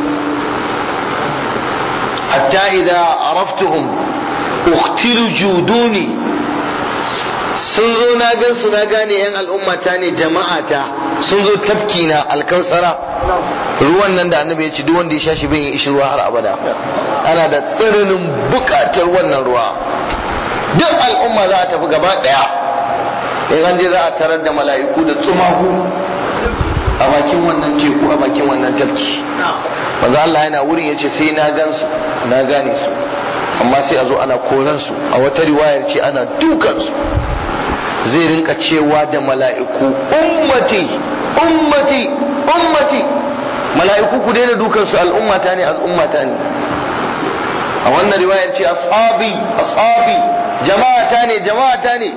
hatta idza araftuhum ukhtilu juduni sun zo na gan su na gane yan al'ummata ne jama'ata sun zo tafki na alkausara ruwan nan da annabi ya ce duk wanda ya sha shi bin ya ishi ruwa har abada ana da tsananin bukatar wannan ruwa duk al'umma za a tafi gaba daya in an je za a tarar da mala'iku da tsumaku a bakin wannan teku a bakin wannan tafki manzo Allah yana wurin yace sai na gan su na gane su amma sai a zo ana koran su a wata riwayar ce ana dukan su zai rinka cewa da mala'iku ummati ummati ummati mala'iku ku daina dukan su al'ummata ne al'ummata ne a wannan riwayar ce ashabi ashabi jama'ata ne jama'ata ne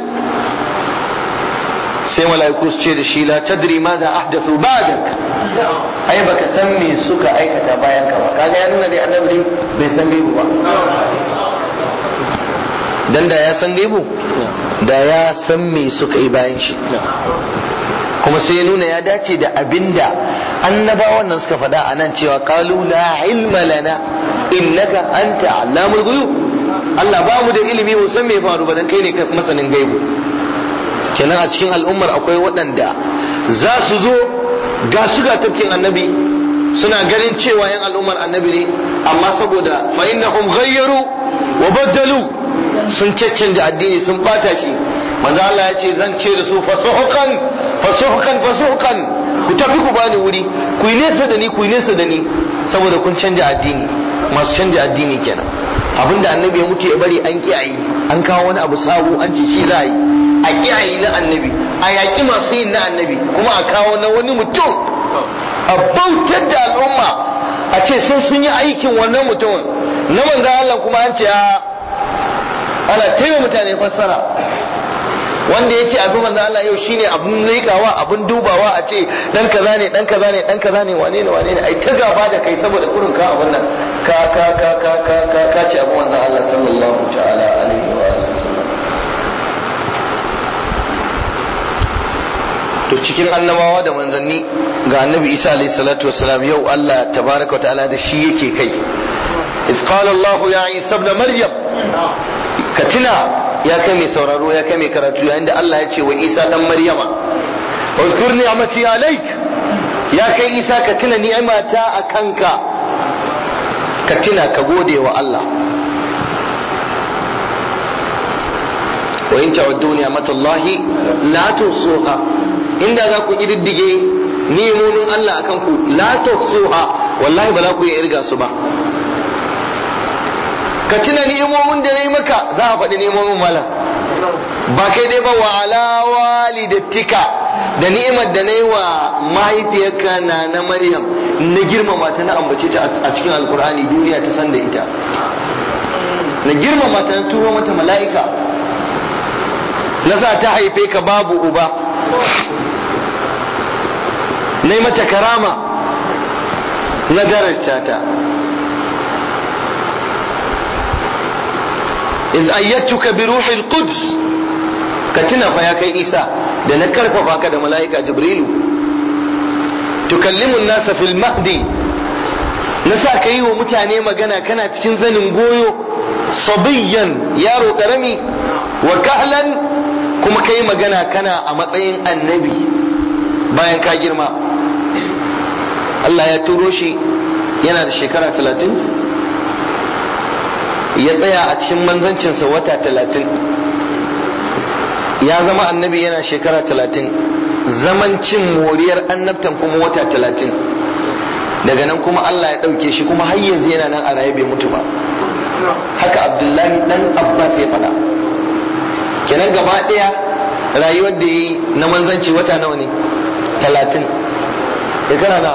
sai mala'iku su ce da shi la tadri ma za ahdathu ba'dak ai baka san me suka aikata bayan ka ba kaga ya nuna dai annabi bai san gaibu ba dan da ya san gaibu da ya san me suka yi bayan shi kuma sai ya nuna ya dace da abinda annabawan nan suka faɗa a nan cewa qalu la ilma lana innaka anta allamul ghuyub Allah ba mu da ilimi mu san me ya faru ba dan kai ne masanin gaibu kenan a cikin al'ummar akwai waɗanda za su zo ga su ga tafkin annabi suna ganin cewa yan al'ummar annabi ne amma saboda fa innahum ghayyaru wa baddalu sun caccanja addini sun bata shi manzo Allah ya ce zan ce da su fasuhukan fasuhukan fasuhukan ku tafi ku bani wuri ku yi nesa da ni ku yi nesa da ni saboda kun canja addini masu canja addini kenan abinda annabi ya mutu ya bari an kiyaye an kawo wani abu sabo an ce shi za a yi a kiyaye na annabi a yaƙi masu yin na annabi kuma a kawo na wani mutum a bautar da al'umma a ce sai sun yi aikin wannan mutumin na manzan Allah kuma an ce a ana taimaka mutane fassara wanda ya ce abin manzan Allah yau shine abin leƙawa abin dubawa a ce dan kaza ne dan kaza ne dan kaza ne wane ne wane ne ai ta gaba da kai saboda kurin ka abin nan ka ka ka ka ka ka ka ce abin manzan Allah sallallahu ta'ala alaihi wa sallam to cikin annabawa da manzanni ga annabi isa alayhi salatu wasalam yau Allah tabaraka wa ta'ala da shi yake kai is qala Allah ya isa ibn maryam ka tuna ya kai mai sauraro ya kai mai karatu yayin da Allah ya ce wa isa dan maryama uzkur ni'mati alayk ya kai isa ka tuna ni'mata akanka ka tuna ka gode wa Allah wa in ta'uddu ni'matallahi la tusuha inda za ku ƙididdige ni'imomin Allah akan ku la tuhsuha wallahi ba za ku iya irga su ba ka tuna ni'imomin da nayi maka za a faɗi ni'imomin malam ba kai dai ba wa ala walidatika da ni'imar da nayi wa mahaifiyarka na na Maryam na girmama ta na ambace ta a cikin alkur'ani duniya ta san da ita na girmama ta na turo mata mala'ika na sa ta haife ka babu uba na yi mata karama na daraja ta iz ayyatuka bi ruhil quds ka tuna fa ya kai isa da na karfafa ka da mala'ika jibrilu tukallimu nasa fil mahdi na sa ka yi wa mutane magana kana cikin zanin goyo sabiyyan yaro karami wa kahlan kuma ka yi magana kana a matsayin annabi bayan ka girma Allah ya turo shi yana da shekara talatin ya tsaya a cikin manzancinsa wata talatin ya zama annabi yana shekara talatin zaman cin moriyar annabtan kuma wata talatin daga nan kuma Allah ya ɗauke shi kuma har yanzu yana nan a raye bai mutu ba haka abdullahi dan abbas ya faɗa kenan gaba ɗaya rayuwar da yi na manzanci wata nawa ne talatin shekara na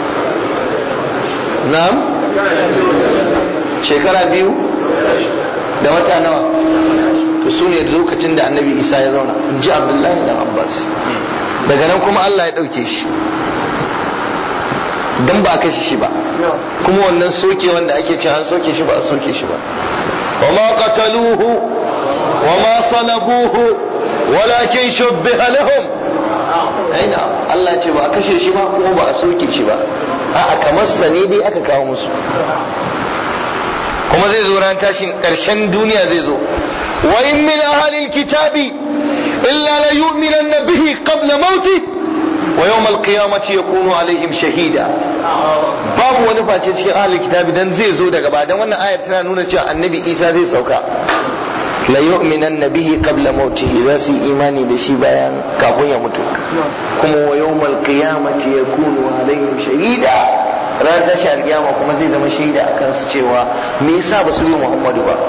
na'am shekara biyu da wata nawa to su ne lokacin da annabi isa ya zauna in ji abdullahi dan abbas daga nan kuma allah ya ɗauke shi don ba a kashe shi ba kuma wannan soke wanda ake ce an soke shi ba a soke shi ba wa ma qataluhu wa ma salabuhu walakin shubbiha lahum aina Allah ce ba a kashe shi ba kuma ba a soke shi ba a kamar sa ne dai aka kawo musu kuma zai zo ran tashin karshen duniya zai zo wa in min ahlil kitabi illa la yu'minanna bihi qabla mauti wa yawm al-qiyamati yakunu alaihim shahida babu wani face cikin ahlul kitabi dan zai zo daga ba dan wannan ayar tana nuna cewa annabi Isa zai sauka la yu'minan bihi qabla mautihi za su yi imani da shi bayan kafin ya mutu kuma wa yawmal qiyamati yakunu alaihim shahida ran tashi alkiyama kuma zai zama shaida akan su cewa me yasa ba su yi Muhammadu ba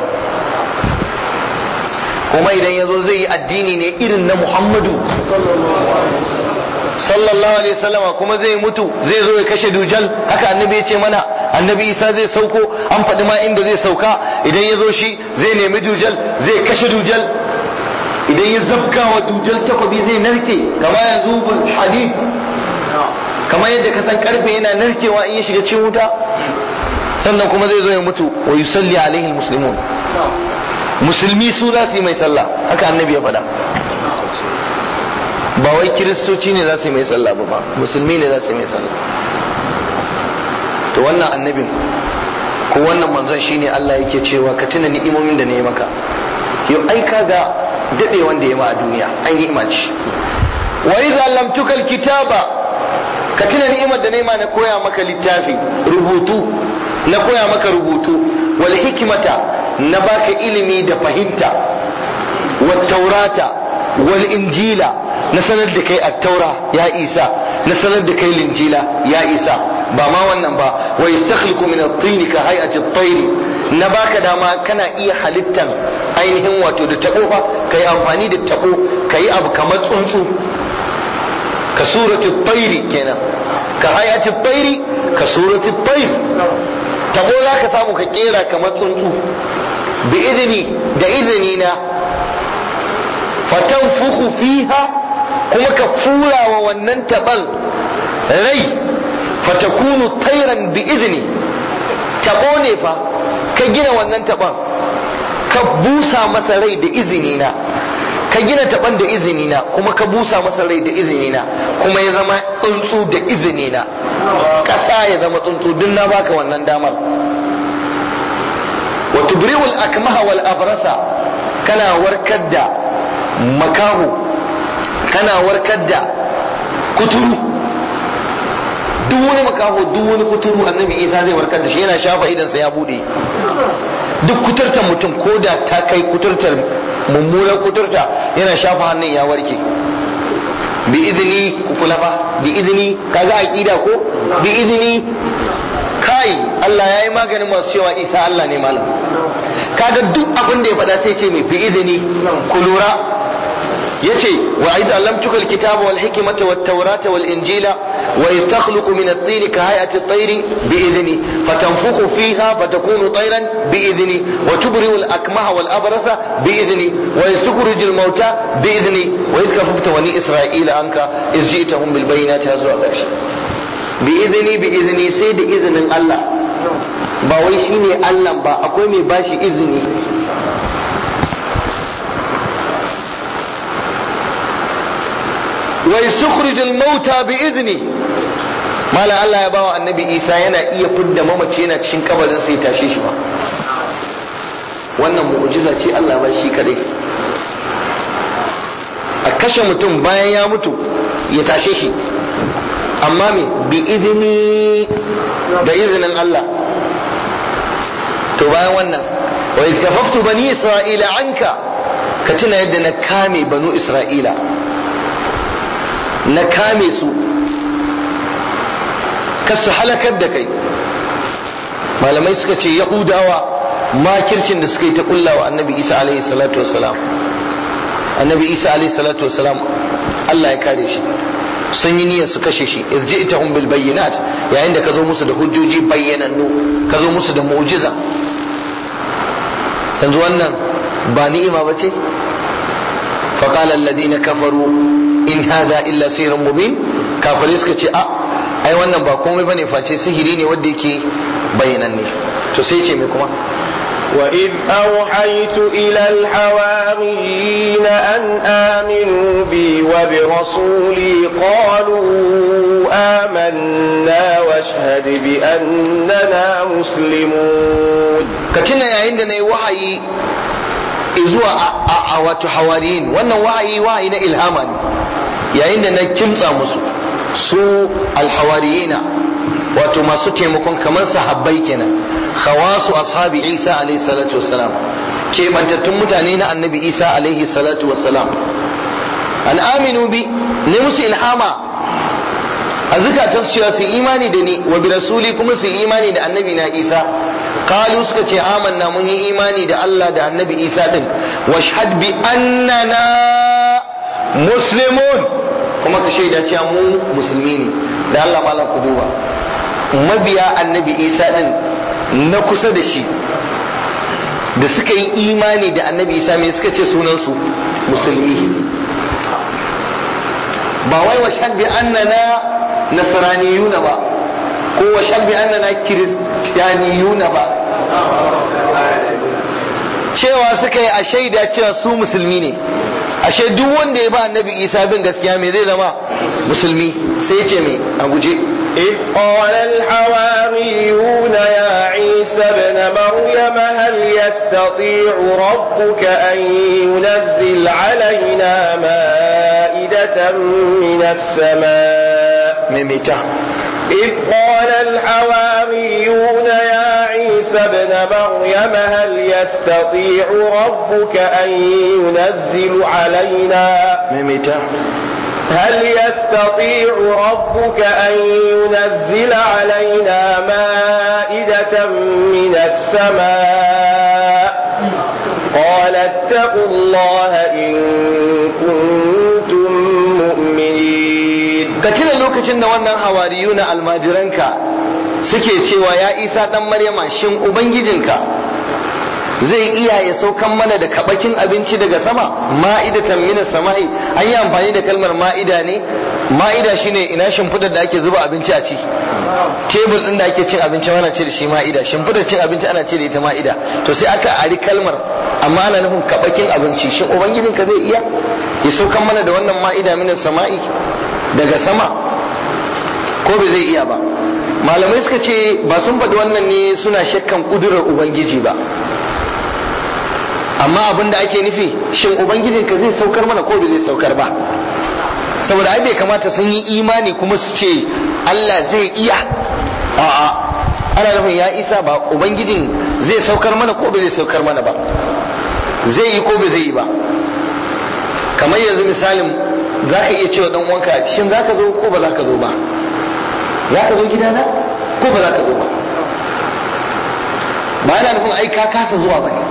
kuma idan yazo zai yi addini ne irin na Muhammadu sallallahu alaihi wasallama kuma zai mutu zai zo ya kashe dujal haka annabi ya ce mana annabi isa zai sauko an faɗi ma inda zai sauka idan ya zo shi zai nemi dujal zai kashe dujal idan ya zabga wa dujal takwabi zai narke kama ya zubul hadid kama yadda ka san karfe yana narkewa in ya shiga cikin wuta sannan kuma zai zo ya mutu wa yusalli alaihi muslimun musulmi su za su yi mai sallah haka annabi ya faɗa ba wai kiristoci ne za su yi mai sallah ba musulmi ne za su yi mai sallah to wannan annabin ko wannan manzon shine Allah yake cewa ka tuna ni'imomin da na yi maka yau ai ga dade wanda ya ma a duniya an yi imaci wa idza lam tukal kitaba ka tuna ni'imar da nema na koya maka littafi rubutu na koya maka rubutu wal hikimata na baka ilimi da fahimta wat taurata wal injila na sanar da kai at-taura ya isa na sanar da kai linjila ya isa ba ma wannan ba wa yastakhliqu min at-tin ka hay'ati at-tayr na baka dama kana iya halittan ainihin wato da tabo fa kai amfani da tabo kai abu kamar tsuntsu ka surati at-tayr kenan ka hay'ati at-tayr ka surati at-tayr tabo zaka samu ka kera kamar tsuntsu bi idni da idni na fatanfukhu fiha kuma ka fura wa wannan taban rai fatakunu tairan bi izini tabo ne fa ka gina wannan taban ka busa masa rai da izini na ka gina taban da izini na kuma ka busa masa rai da izini na kuma ya zama tsuntsu da izini na kasa ya zama tsuntsu duk na baka wannan damar wa tubri'ul akmaha wal abrasa kana warkar da makaho kana warkar da kuturu duk wani makaho duk wani kuturu annabi isa zai warkar da shi yana shafa idansa ya bude duk kuturtar mutum ko da ta kai kuturtar mummunan kuturta yana shafa hannun ya warke bi izini ku kula fa bi izini kaga aqida ko bi izini kai Allah ya yi maganin masu cewa isa Allah ne malam kaga duk abin da ya faɗa sai ce mai bi izini ku lura yace wa aidan allamtuka alkitaba wal hikmata wat tawrata wal injila wa yastakhluqu min at-tin ka hayati at-tayr bi idhni fatanfukhu fiha fatakunu tayran bi idhni wa tubri'u al-akmaha wal abrasa bi idhni wa yastukhriju al-mauta bi idhni wa idh kafafta bani isra'ila anka iz ji'tahum bil bayyinati hazwa ƙarshe bi idhni bi idhni sai da izinin Allah ba wai shine Allah ba akwai mai bashi izini ويستخرج الموتى بإذنه mala Allah ya bawa annabi Isa yana iya fidda mamaci yana cikin kabarin sai tashe shi ba wannan mu'jiza ce Allah ba shi kadai a kashe mutum bayan ya mutu ya tashe shi amma me bi izini da izinin Allah to bayan wannan wa iskafaftu bani isra'ila anka ka tuna yadda na kame banu isra'ila na kame su kasu halakar da kai malamai suka ce yahudawa makircin da suka yi ta kulla wa annabi isa alaihi salatu wasalam annabi isa alaihi salatu wasalam allah ya kare shi sun yi niyyar su kashe shi irji'tahum bil bayyinat yayin da ka zo musu da hujjoji bayyanannu ka zo musu da mu'jiza yanzu wannan ba ni'ima ba ce فقال الذين كفروا in haza illa sirrun mubin kafirai suka ce a ai wannan ba komai bane face sihiri ne wanda yake bayyananne to sai ce me kuma وإذ أوحيت إلى الحواريين أن آمنوا بي وبرسولي قالوا آمنا واشهد بأننا مسلمون كتنا يا عندنا وحي zuwa a wato hawariyin wannan wa'ayi wa'ayi na ilhama ne yayin da na kimtsa musu su alhawariyina wato masu taimakon kamar sahabbai kenan khawasu ashabi isa alaihi salatu wassalam kebantattun mutane na annabi isa alaihi salatu wassalam an aminu bi ne musu ilhama a zukatan su cewa su imani da ni wa bi rasuli kuma su imani da annabi na isa qalu suka ce amanna mun yi imani da Allah da annabi isa din washhad bi annana muslimun kuma ka shaida cewa mu musulmi ne da Allah malam ku duba mabiya annabi isa din na kusa da shi da suka yi imani da annabi isa me suka ce sunansu musulmi ba wai washhad bi annana nasraniyuna ba ko washhad bi annana kiristiyaniyuna ba cewa suka yi a shaida cewa su musulmi ne ashe duk wanda ya ba annabi isa bin gaskiya me zai zama musulmi sai ce me a guje إذ قال الحواريون يا عيسى ابن مريم هل يستطيع ربك أن ينزل علينا مائدة من السماء maimaita إذ قال الحواريون يا عيسى ابن مريم هل يستطيع ربك أن ينزل علينا maimaita هل يستطيع ربك أن ينزل علينا مائدة من السماء قال اتقوا الله إن كنتم مؤمنين ka tuna lokacin da wannan hawariyu na almajiranka suke cewa ya isa dan maryama shin ubangijinka zai iya ya saukan mana da kabakin abinci daga sama ma'idatan minas sama'i an yi amfani da kalmar ma'ida ne ma'ida shine ina shimfidar da ake zuba abinci a ci tebul din da ake cin abinci ana ce da shi ma'ida shimfidar cin abinci ana ce da ita ma'ida to sai aka ari kalmar amma ana nufin kabakin abinci shin ubangijinka zai iya ya saukan mana da wannan ma'ida minas sama'i daga sama ko bai zai iya ba malamai suka ce ba sun faɗi wannan ne suna shakkan ƙudurar ubangiji ba amma abin da ake nufi shin ubangijinka zai saukar mana ko bai zai saukar ba saboda ai bai kamata sun yi imani kuma su ce Allah zai iya a'a ana nufin ya isa ba ubangijin zai saukar mana ko bai zai saukar mana ba zai yi ko bai zai yi ba kamar yanzu misalin za ka iya cewa dan uwanka shin za ka zo ko ba za ka zo ba za ka zo gidana ko ba za ka zo ba ba yana nufin ai ka kasa zuwa ba ne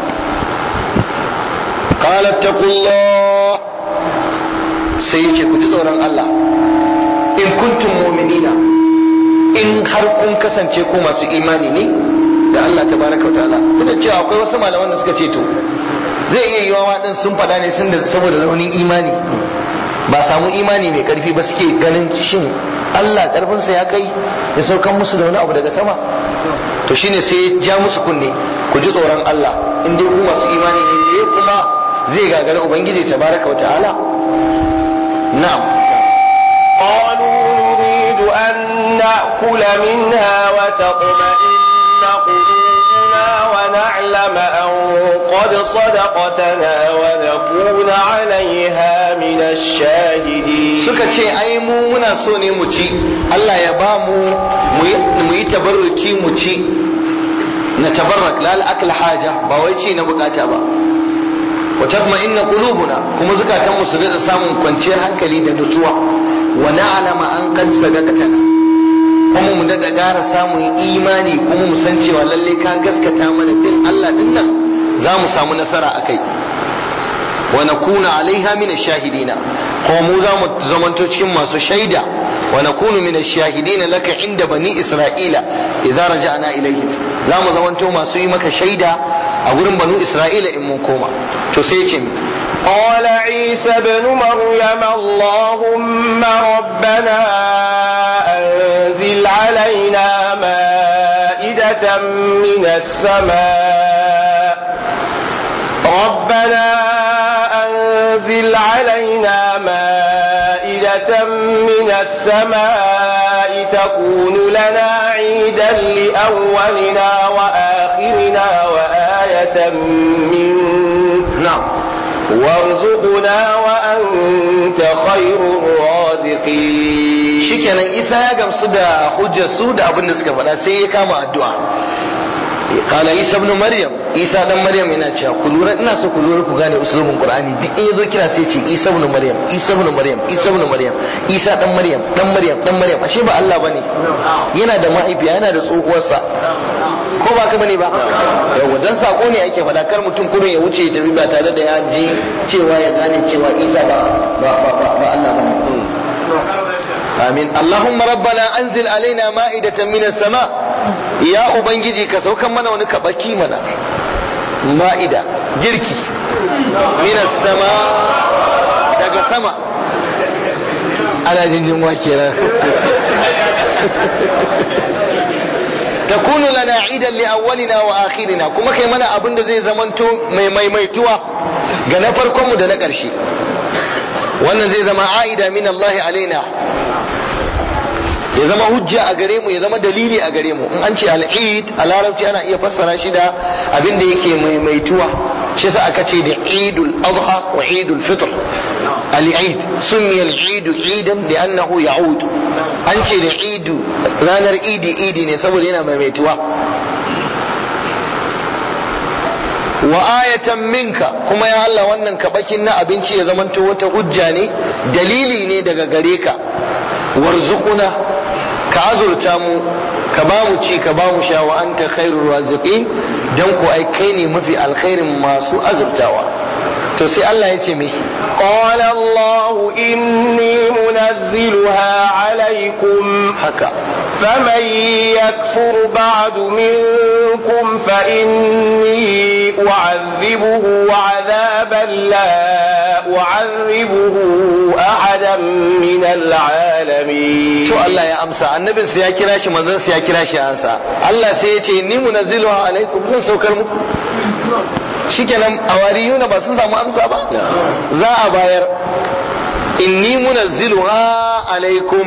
qala taqullah sai yace ku ji tsoron Allah in kuntum mu'minina in har kun kasance ku masu imani ne da Allah tabaraka wa ta'ala kuma cewa akwai wasu malaman da suka ce to zai iya yiwa waɗin sun faɗa ne sun da saboda raunin imani ba samu imani mai karfi ba suke ganin shin Allah karfinsa ya kai ya saukan musu da wani abu daga sama to shine sai ya ja musu kunne ku ji tsoron Allah in dai ku masu imani ne me kuma zai gagara ubangiji tabaraka wa ta'ala na'am قالوا نريد أن نأكل منها وتطمئن قلوبنا ونعلم أن قد صدقتنا ونكون عليها من الشاهدين suka ce ai mu muna so ne mu ci Allah ya ba mu mu yi tabarruki mu ci na tabarrak la al haja ba wai ci na bukata ba wa tatma'inna qulubuna kuma zukatan mu su da samun kwanciyar hankali da nutsuwa wa na'lama an qad sadaqatana kuma mu daga gara samun imani kuma mu san cewa lalle ka gaskata mana bin Allah din nan za mu samu nasara akai wa nakuna alaiha min ash-shahidina kuma mu za mu zamanto cikin masu shaida wa nakunu min ash-shahidina laka inda bani isra'ila idza raja'na ilayhi za mu zamanto masu yi maka shaida a gurin banu isra'ila in mun koma to sai ce قال عيسى ابن مريم اللهم ربنا أنزل علينا مائدة من السماء ربنا أنزل علينا مائدة من السماء تكون لنا عيدا لأولنا وآخرنا وآية منك na'am وارزقنا وأنت خير الرازقين shikenan isa ya gamsu da hujjar su da abin da suka faɗa sai ya kama addu'a kala isa ibn maryam isa dan maryam yana cewa ku lura ina so ku lura ku gane usulubin qur'ani duk in yazo kira sai ce isa ibn maryam isa ibn maryam isa ibn maryam isa dan maryam dan maryam dan maryam ashe ba Allah bane yana da mahaifiya yana da tsohuwarsa ko ba ka bane ba yawa dan sako ne ake faɗa kar mutum kurin ya wuce ya tafi ba tare da ya ji cewa ya gane cewa isa ba ba ba ba Allah bane آمين اللهم ربنا أنزل علينا مائدة من السماء يا أبنجي كسوكا منا ونكبكي منا مائدة جركي من السماء daga sama ana jin yunwa kenan takunu lana idan li awwalina wa akhirina kuma kai mana abin da zai zamanto mai maimaituwa ga na farkon mu da na ƙarshe wannan zai zama a'ida min Allah alaina ya zama hujja a gare mu ya zama dalili a gare mu in an ce al'id a larabci ana iya fassara shi da abin da yake maimaituwa shi yasa aka ce da idul adha wa idul fitr al-eid summiya al-eid idan da annahu ya'ud an ce da idu ranar idi idi ne saboda yana maimaituwa wa ayatan minka kuma ya Allah wannan kabakin na abinci ya zamanto wata hujja ne dalili ne daga gare ka warzuquna ka azurta mu ka ba mu ci ka ba mu sha wa anta khairur raziqin dan ko ai kai ne mafi alkhairin masu azurtawa to sai Allah ya ce me قال الله إني منزلها عليكم haka فمن يكفر بعد منكم فإني أعذبه عذابا لا أعذبه أحدا من العالمين to Allah ya amsa annabin sa ya kira shi manzon sa ya kira shi ansa Allah sai ya ce ni munazziluha alaikum zan saukar muku shikenan awariyuna ba sun samu amsa ba za a bayar inni munazziluha alaikum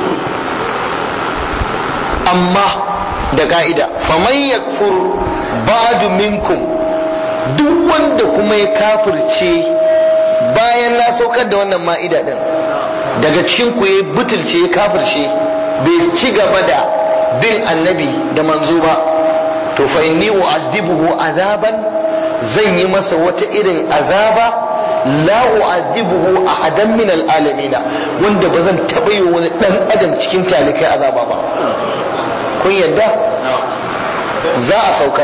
amma da ka'ida faman yakfur ba'du minkum duk wanda kuma ya kafirce bayan na saukar da wannan ma'ida din daga cikin ku ya butulce ya kafirce bai ci gaba da bin annabi da manzo ba to fa inni u'adhibuhu azaban zan yi masa wata irin azaba la u'adhibuhu ahadan min al'alamina wanda ba zan taɓa yi wani ɗan adam cikin talikai azaba ba kun yadda za a saukar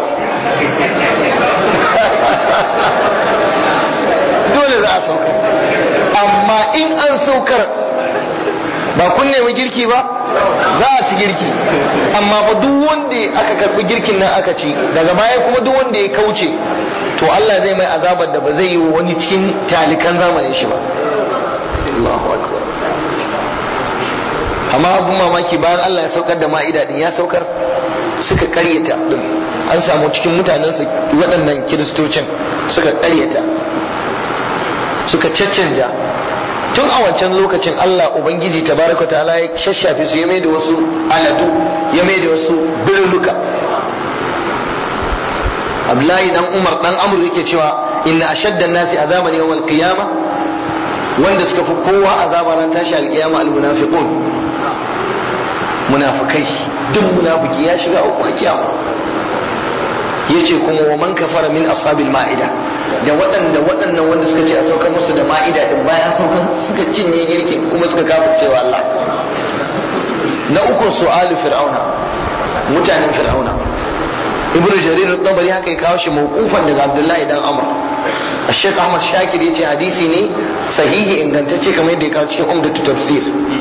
dole za a saukar amma in an saukar ba kun nemi girki ba za a ci girki amma ba duk wanda aka karbi girkin nan aka ci daga baya kuma duk wanda ya kauce to Allah zai mai azabar da ba zai yi wani cikin talikan zamanin shi ba Allahu akbar amma abun mamaki bayan Allah ya saukar da ma'ida din ya saukar suka karyata din an samu cikin mutanen su waɗannan kiristocin suka karyata suka caccanja tun a wancan lokacin Allah Ubangiji tabaraka ta'ala ya shashafe su ya mai da wasu aladu ya mai da wasu birnuka Abdullahi dan Umar dan Amr yake cewa inna ashadda nasi azaban yawmal qiyama wanda suka fi kowa azaba ran tashi alqiyama almunafiqun munafikai duk munafiki ya shiga uku a kiyama yace kuma wa man kafara min ashabil ma'ida da waɗanda waɗannan wanda suka ce a saukar musu da ma'ida din bayan saukar suka cinye girkin kuma suka kafa cewa Allah na uku su'alu fir'auna mutanen fir'auna ibn jarir at-tabari haka ya kawo shi mawqufan daga abdullahi dan amr الشيخ احمد شاكر yace hadisi ne sahihi ingantacce kamar yadda ya kawo cikin umdatu tafsir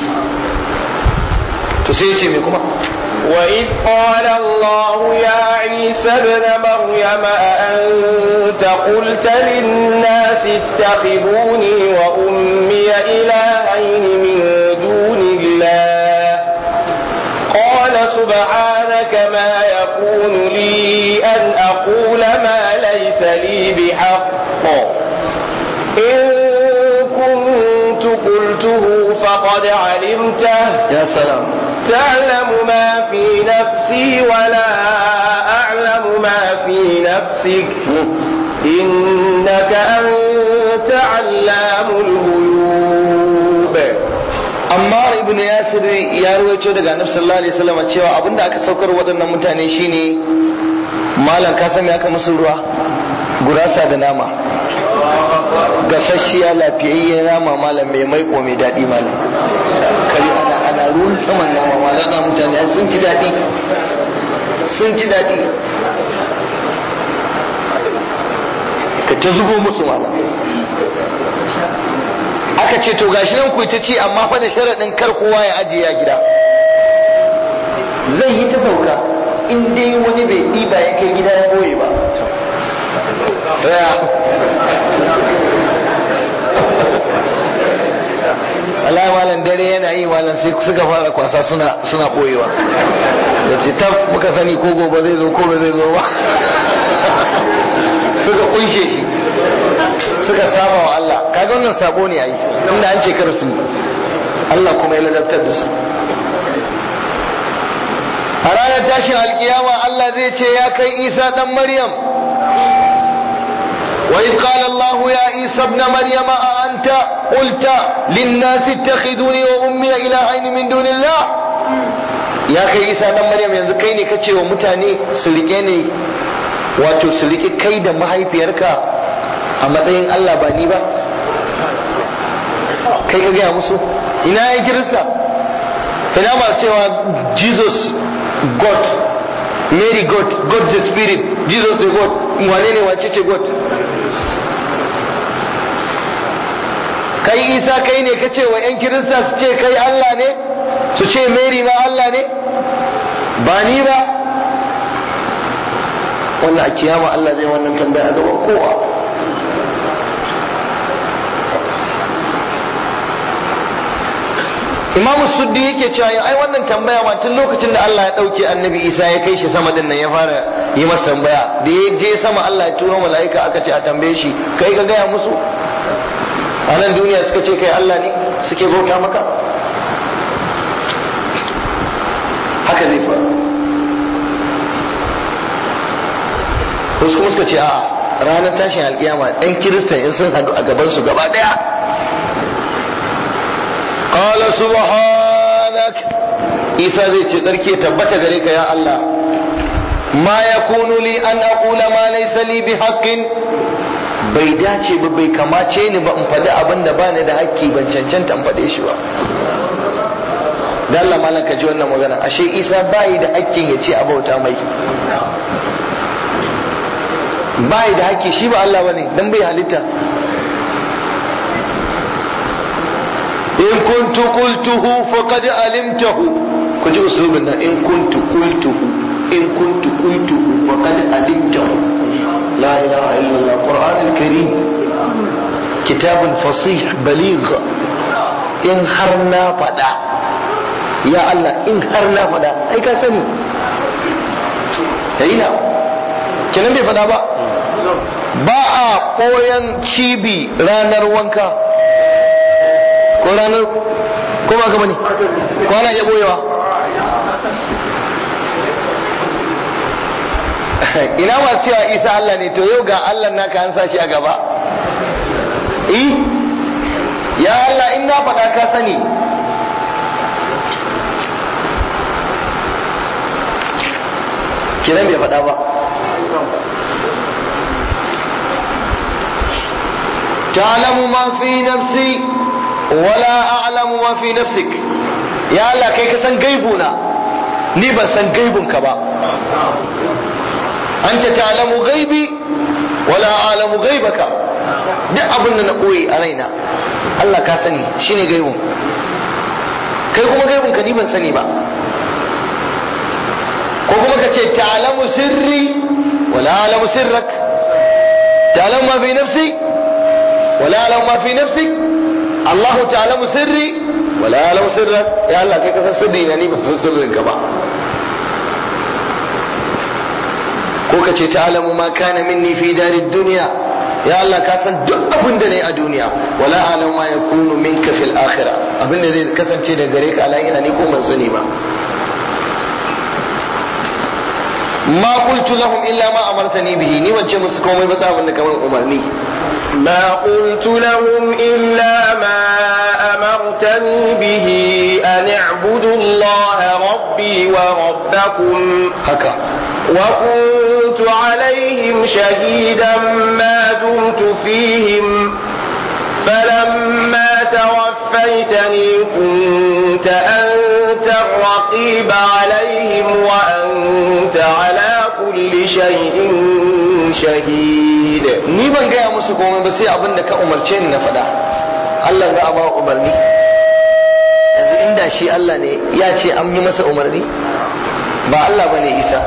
to sai yace me kuma وإذ قال الله يا عيسى ابن مريم أأنت قلت للناس اتخذوني وأمي إلهين من دون الله قال سبحانك ما يكون لي أن أقول ما ليس لي بحق إن كنت قلته فقد علمته ya salam تعلم ما في نفسي ولا أعلم ما في نفسك إنك أنت علام الغيوب Ammar ibn Yasir ya ruwaito daga Annabi sallallahu alaihi wasallam cewa abinda aka saukar waɗannan mutane shine malam ka san me aka musu ruwa gurasa da nama gasasshiya lafiyayyen nama malam mai maiko mai daɗi malam kari ana ana ruwan saman nama malam da mutane sun ci daɗi sun ci daɗi ka ta zubo musu malam aka ce to gashi nan ku ta ci amma fa da sharaɗin kar kowa ya ajiye ya gida zai yi ta sauka in dai wani bai ɗiba ya kai gida ya boye ba Daya. Allah malam dare yana yi malam sai suka fara kwasa suna suna boyewa da ce tab muka sani ko gobe zai zo ko ba zai zo ba suka kunshe shi suka saba wa Allah kaga wannan sabo ne ai inda an ce kar su Allah kuma ya ladabtar da su a ranar tashin alkiyama Allah zai ce ya kai Isa dan Maryam وإذ قال الله يا عيسى ابن مريم أأنت قلت للناس اتخذوني وأمي إلهين من دون الله ya kai isa dan maryam yanzu kai ne kace wa mutane su rike ne wato su rike kai da mahaifiyarka a matsayin Allah ba ni ba kai ka gaya musu ina yan kirista ina masu cewa jesus god mary god god the spirit jesus the god wane ne wace ce god kai isa kai ne ka ce wa 'yan kirista su ce kai allah ne su ce mary ma allah ne ba ni ba wannan a kiyama allah zai wannan tambaya a gaban kowa imamu suddi yake cewa ai wannan tambaya ma tun lokacin da Allah ya dauke annabi Isa ya kai shi sama din nan ya fara yi masa tambaya da ya je sama Allah ya turo mala'ika aka ce a tambaye shi kai ka gaya musu a nan duniya suka ce kai Allah ne suke bauta maka haka zai faru wasu kuma suka ce a ranar tashin alkiyama ɗan kiristan in sun haɗu a gabansu gaba ɗaya قال سبحانك isa zai ce tsarki tabbata gare ka ya Allah ma yakunu li an aqula ma laysa li bi haqqin bai dace ba bai kamace ni ba in faɗi abin da bani da haƙƙi ban cancanta in faɗe shi ba da Allah malam ka ji wannan magana ashe Isa bai da haƙƙin ya ce a bauta mai bai da haƙƙi shi ba Allah bane dan bai halitta in kuntu qultuhu faqad alimtahu ku ji usulubin nan in kuntu qultuhu in kuntu qultuhu faqad alimtahu la ilaha illallah qur'an al-karim kitabun fasih baligh in har na fada ya Allah in har na fada ai ka sani yayi na kenan bai fada ba ba a koyan cibi ranar wanka ko ranar ko ba ka bane ko ana iya boyewa ina masu cewa isa Allah ne to yau ga Allah naka an sa shi a gaba eh ya Allah in na faɗa ka sani kiran bai faɗa ba تعلم ما في نفسي wala a'lamu ma fi nafsik ya Allah kai ka san gaibuna ni ban san gaibunka ba anta ta'lamu gaibi wala a'lamu gaibaka duk abin da na koyi a raina Allah ka sani shine gaibun kai kuma gaibunka ni ban sani ba ko kuma ka ce ta'lamu sirri wala a'lamu sirrak ta'lamu ma fi nafsi wala a'lamu ma fi nafsik Allah ta'lamu sirri wala ya'lamu sirrak ya Allah kai ka san sirri na ni ba san sirrin ka ba ko ka ce ta'lamu ma kana minni fi darid dunya ya Allah ka san duk abin da nayi a duniya wala a'lamu ma yakunu minka fil akhirah abin da zai kasance da gare ka a ina ni ko ban sani ba ma qultu lahum illa ma amartani bihi ni wance musu komai ba sa abin da kamar umarni ما قلت لهم إلا ما أمرتني به أن اعبدوا الله ربي وربكم haka وكنت عليهم شهيدا ما دمت فيهم فلما توفيتني كنت أنت الرقيب عليهم وأنت على كل شيء شهيد ni ban gaya musu komai ba sai abin da ka umarce ni na faɗa Allah za a ba umarni yanzu inda shi Allah ne ya ce an yi masa umarni ba Allah ba ne Isa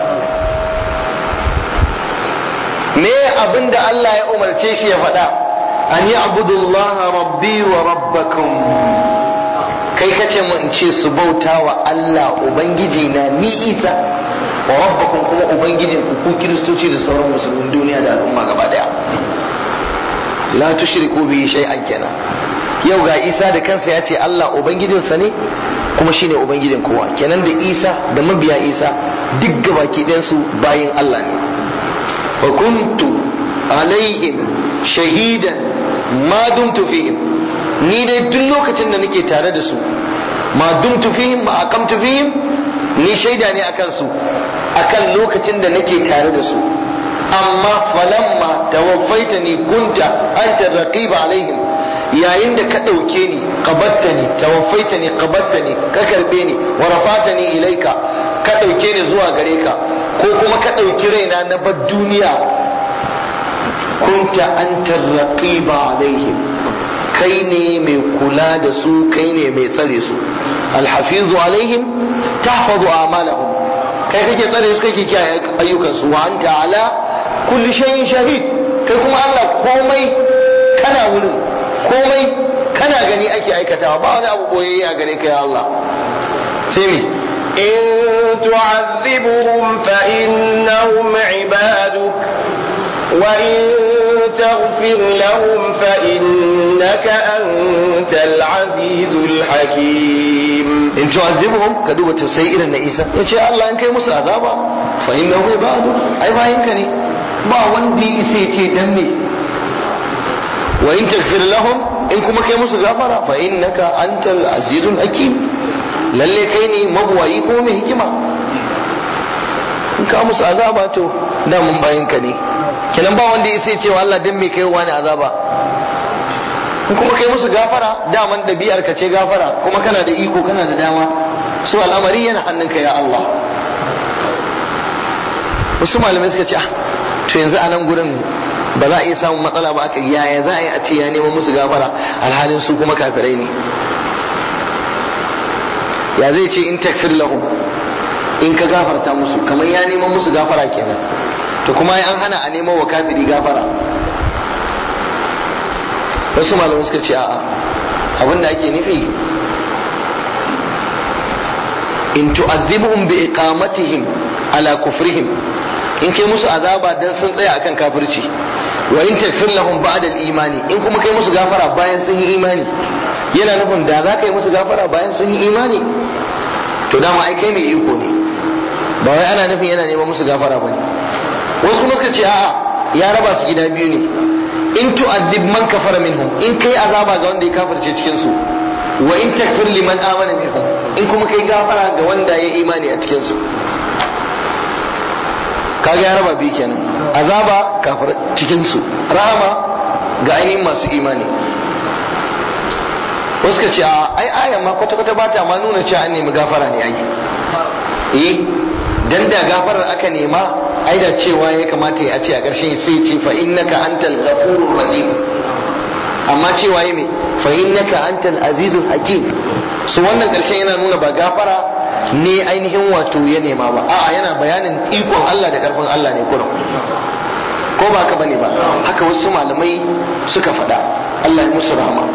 me abin da Allah ya umarce shi ya faɗa an yi abudullaha rabbi wa rabbakum kai kace mu in ce su bauta wa Allah ubangiji na ni Isa wa rabbakum kuma ubangijin ku ku kiristoci da sauran musulmin duniya da al'umma gaba daya la tushriku bi shay'an kenan yau ga Isa da kansa ya ce Allah ubangijinsa ne kuma shine ubangijin kowa kenan da Isa da mabiya Isa duk gabaki ɗayan su bayin Allah ne wa kuntu alaihim shahidan ma dumtu fihim ni dai duk lokacin da nake tare da su ma dumtu fihim ma aqamtu fihim ni shaida ne akan su akan lokacin da nake tare da su amma falamma tawaffaitani kunta anta raqib alaihim yayin da ka ɗauke ni qabattani tawaffaitani qabattani ka karbe ni wa rafatani ilaika ka ɗauke ni zuwa gare ka ko kuma ka ɗauki raina na bar duniya kunta anta raqib alaihim kai ne mai kula da su kai ne mai tsare su alhafizu alaihim tahfazu a'malahum kai kake tsare su kake kiyaye ayyukan su wa anta ala kulli shay'in shahid kai kuma Allah komai kana wurin komai kana gani ake aikatawa ba wani abu boyayye a gare ka ya Allah sai me إن تعذبهم فإنهم عبادك وإن تغفر لهم فإنك أنت العزيز الحكيم in tu'azzibuhum ka duba tausayi irin na Isa yace Allah in kai musu azaba fa innahu ibadu ai bayin ka ne ba wanda ya isa yace dan me wa in taghfir lahum in kuma kai musu gafara fa innaka antal azizul hakim lalle kai ne mabuwayi ko mai hikima in ka musu azaba to da mun bayin ka ne kenan ba wanda ya isa yace wa Allah dan me kai wani azaba in kuma kai musu gafara daman ɗabi'ar ka ce gafara kuma kana da iko kana da dama su al'amari yana hannunka ya Allah wasu malamai suka ce ah to yanzu a nan gurin ba za a iya samun matsala ba aka yaya za a yi a ce ya neman musu gafara alhalin su kuma kafirai ne ya zai ce in takfir lahum in ka gafarta musu kamar ya neman musu gafara kenan to kuma an hana a neman wa kafiri gafara wasu malamai suka ce a'a abin da ake nufi in tu'adhibuhum bi iqamatihim ala kufrihim in kai musu azaba dan sun tsaya akan kafirci wa in takfir lahum ba'da al-imani in kuma kai musu gafara bayan sun yi imani yana nufin da za ka yi musu gafara bayan sun yi imani to dama ai kai mai iko ne ba wai ana nufin yana neman musu gafara bane wasu kuma suka ce a'a ya raba su gida biyu ne in tu'addib man kafara minhum in kai azaba ga wanda ya kafirce cikin su wa in takfir liman amana minhum in kuma kai gafara ga wanda ya imani a cikin su kaga ya raba biyu kenan azaba kafir cikin su rahama ga ainihin masu imani wasu ka ce a ai ayan ma kwata kwata bata ma nuna cewa an nemi gafara ne ai eh dan da gafarar aka nema ai da cewa ya kamata ya ce a ƙarshen sai ce fa innaka antal ghafurur rahim amma cewa yi me fa innaka antal azizul hakim su wannan ƙarshen yana nuna ba gafara ne ainihin wato ya nema ba a'a yana bayanin ikon Allah da karfin Allah ne kurum ko ba haka bane ba haka wasu malamai suka faɗa Allah ya musu rahama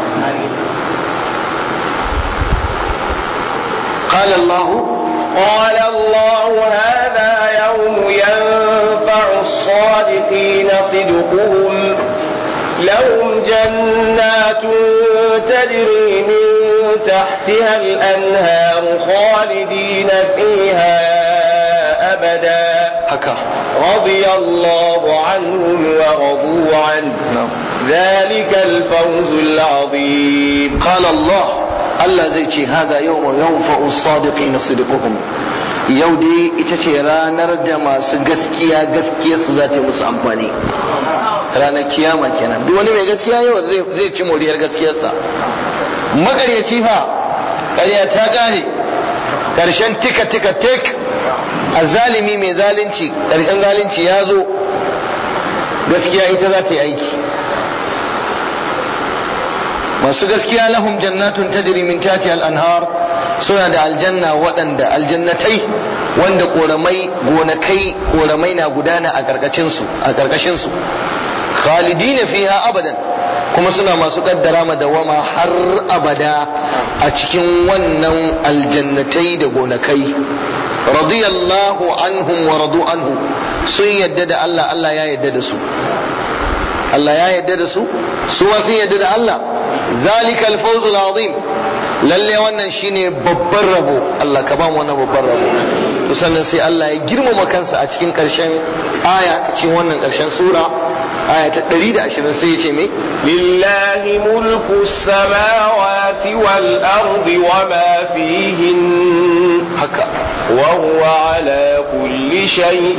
قال الله قال الله هذا يوم ينفع الصادقين صدقهم لهم جنات تجري من تحتها الأنهار خالدين فيها أبدا haka رضي الله عنهم ورضوا عنه na'am ذلك الفوز العظيم قال الله Allah zai ce haza yau ma yau fa'us sadiqi na sidikuhum yau dai ita ce ranar da masu gaskiya gaskiya su za ta yi musu amfani ranar kiyama kenan duk wani mai gaskiya yau zai ci moriyar gaskiyarsa makaryaci fa ƙarya ta ƙare ƙarshen tika tika tik azalimi mai zalunci ƙarshen zalunci ya zo gaskiya ita za ta yi aiki masu gaskiya lahum jannatun tajri min tahtiha al-anhar suna da aljanna waɗanda aljannatai wanda koramai gonakai koramai na gudana a karkashin su a karkashin su khalidina fiha abadan kuma suna masu kaddara madawama har abada a cikin wannan aljannatai da gonakai radiyallahu anhum wa radu anhu sun yadda da Allah Allah ya yadda da su Allah ya yadda da su su ma sun yadda da Allah zalika al-fawz al-azim lalle wannan shine babban rabo Allah ka ba mu wannan babban rabo to sannan sai Allah ya girmama kansa a cikin karshen aya ta cikin wannan karshen sura aya ta 120 sai ya ce me لله ملك السماوات والأرض وما فيهن haka وهو على كل شيء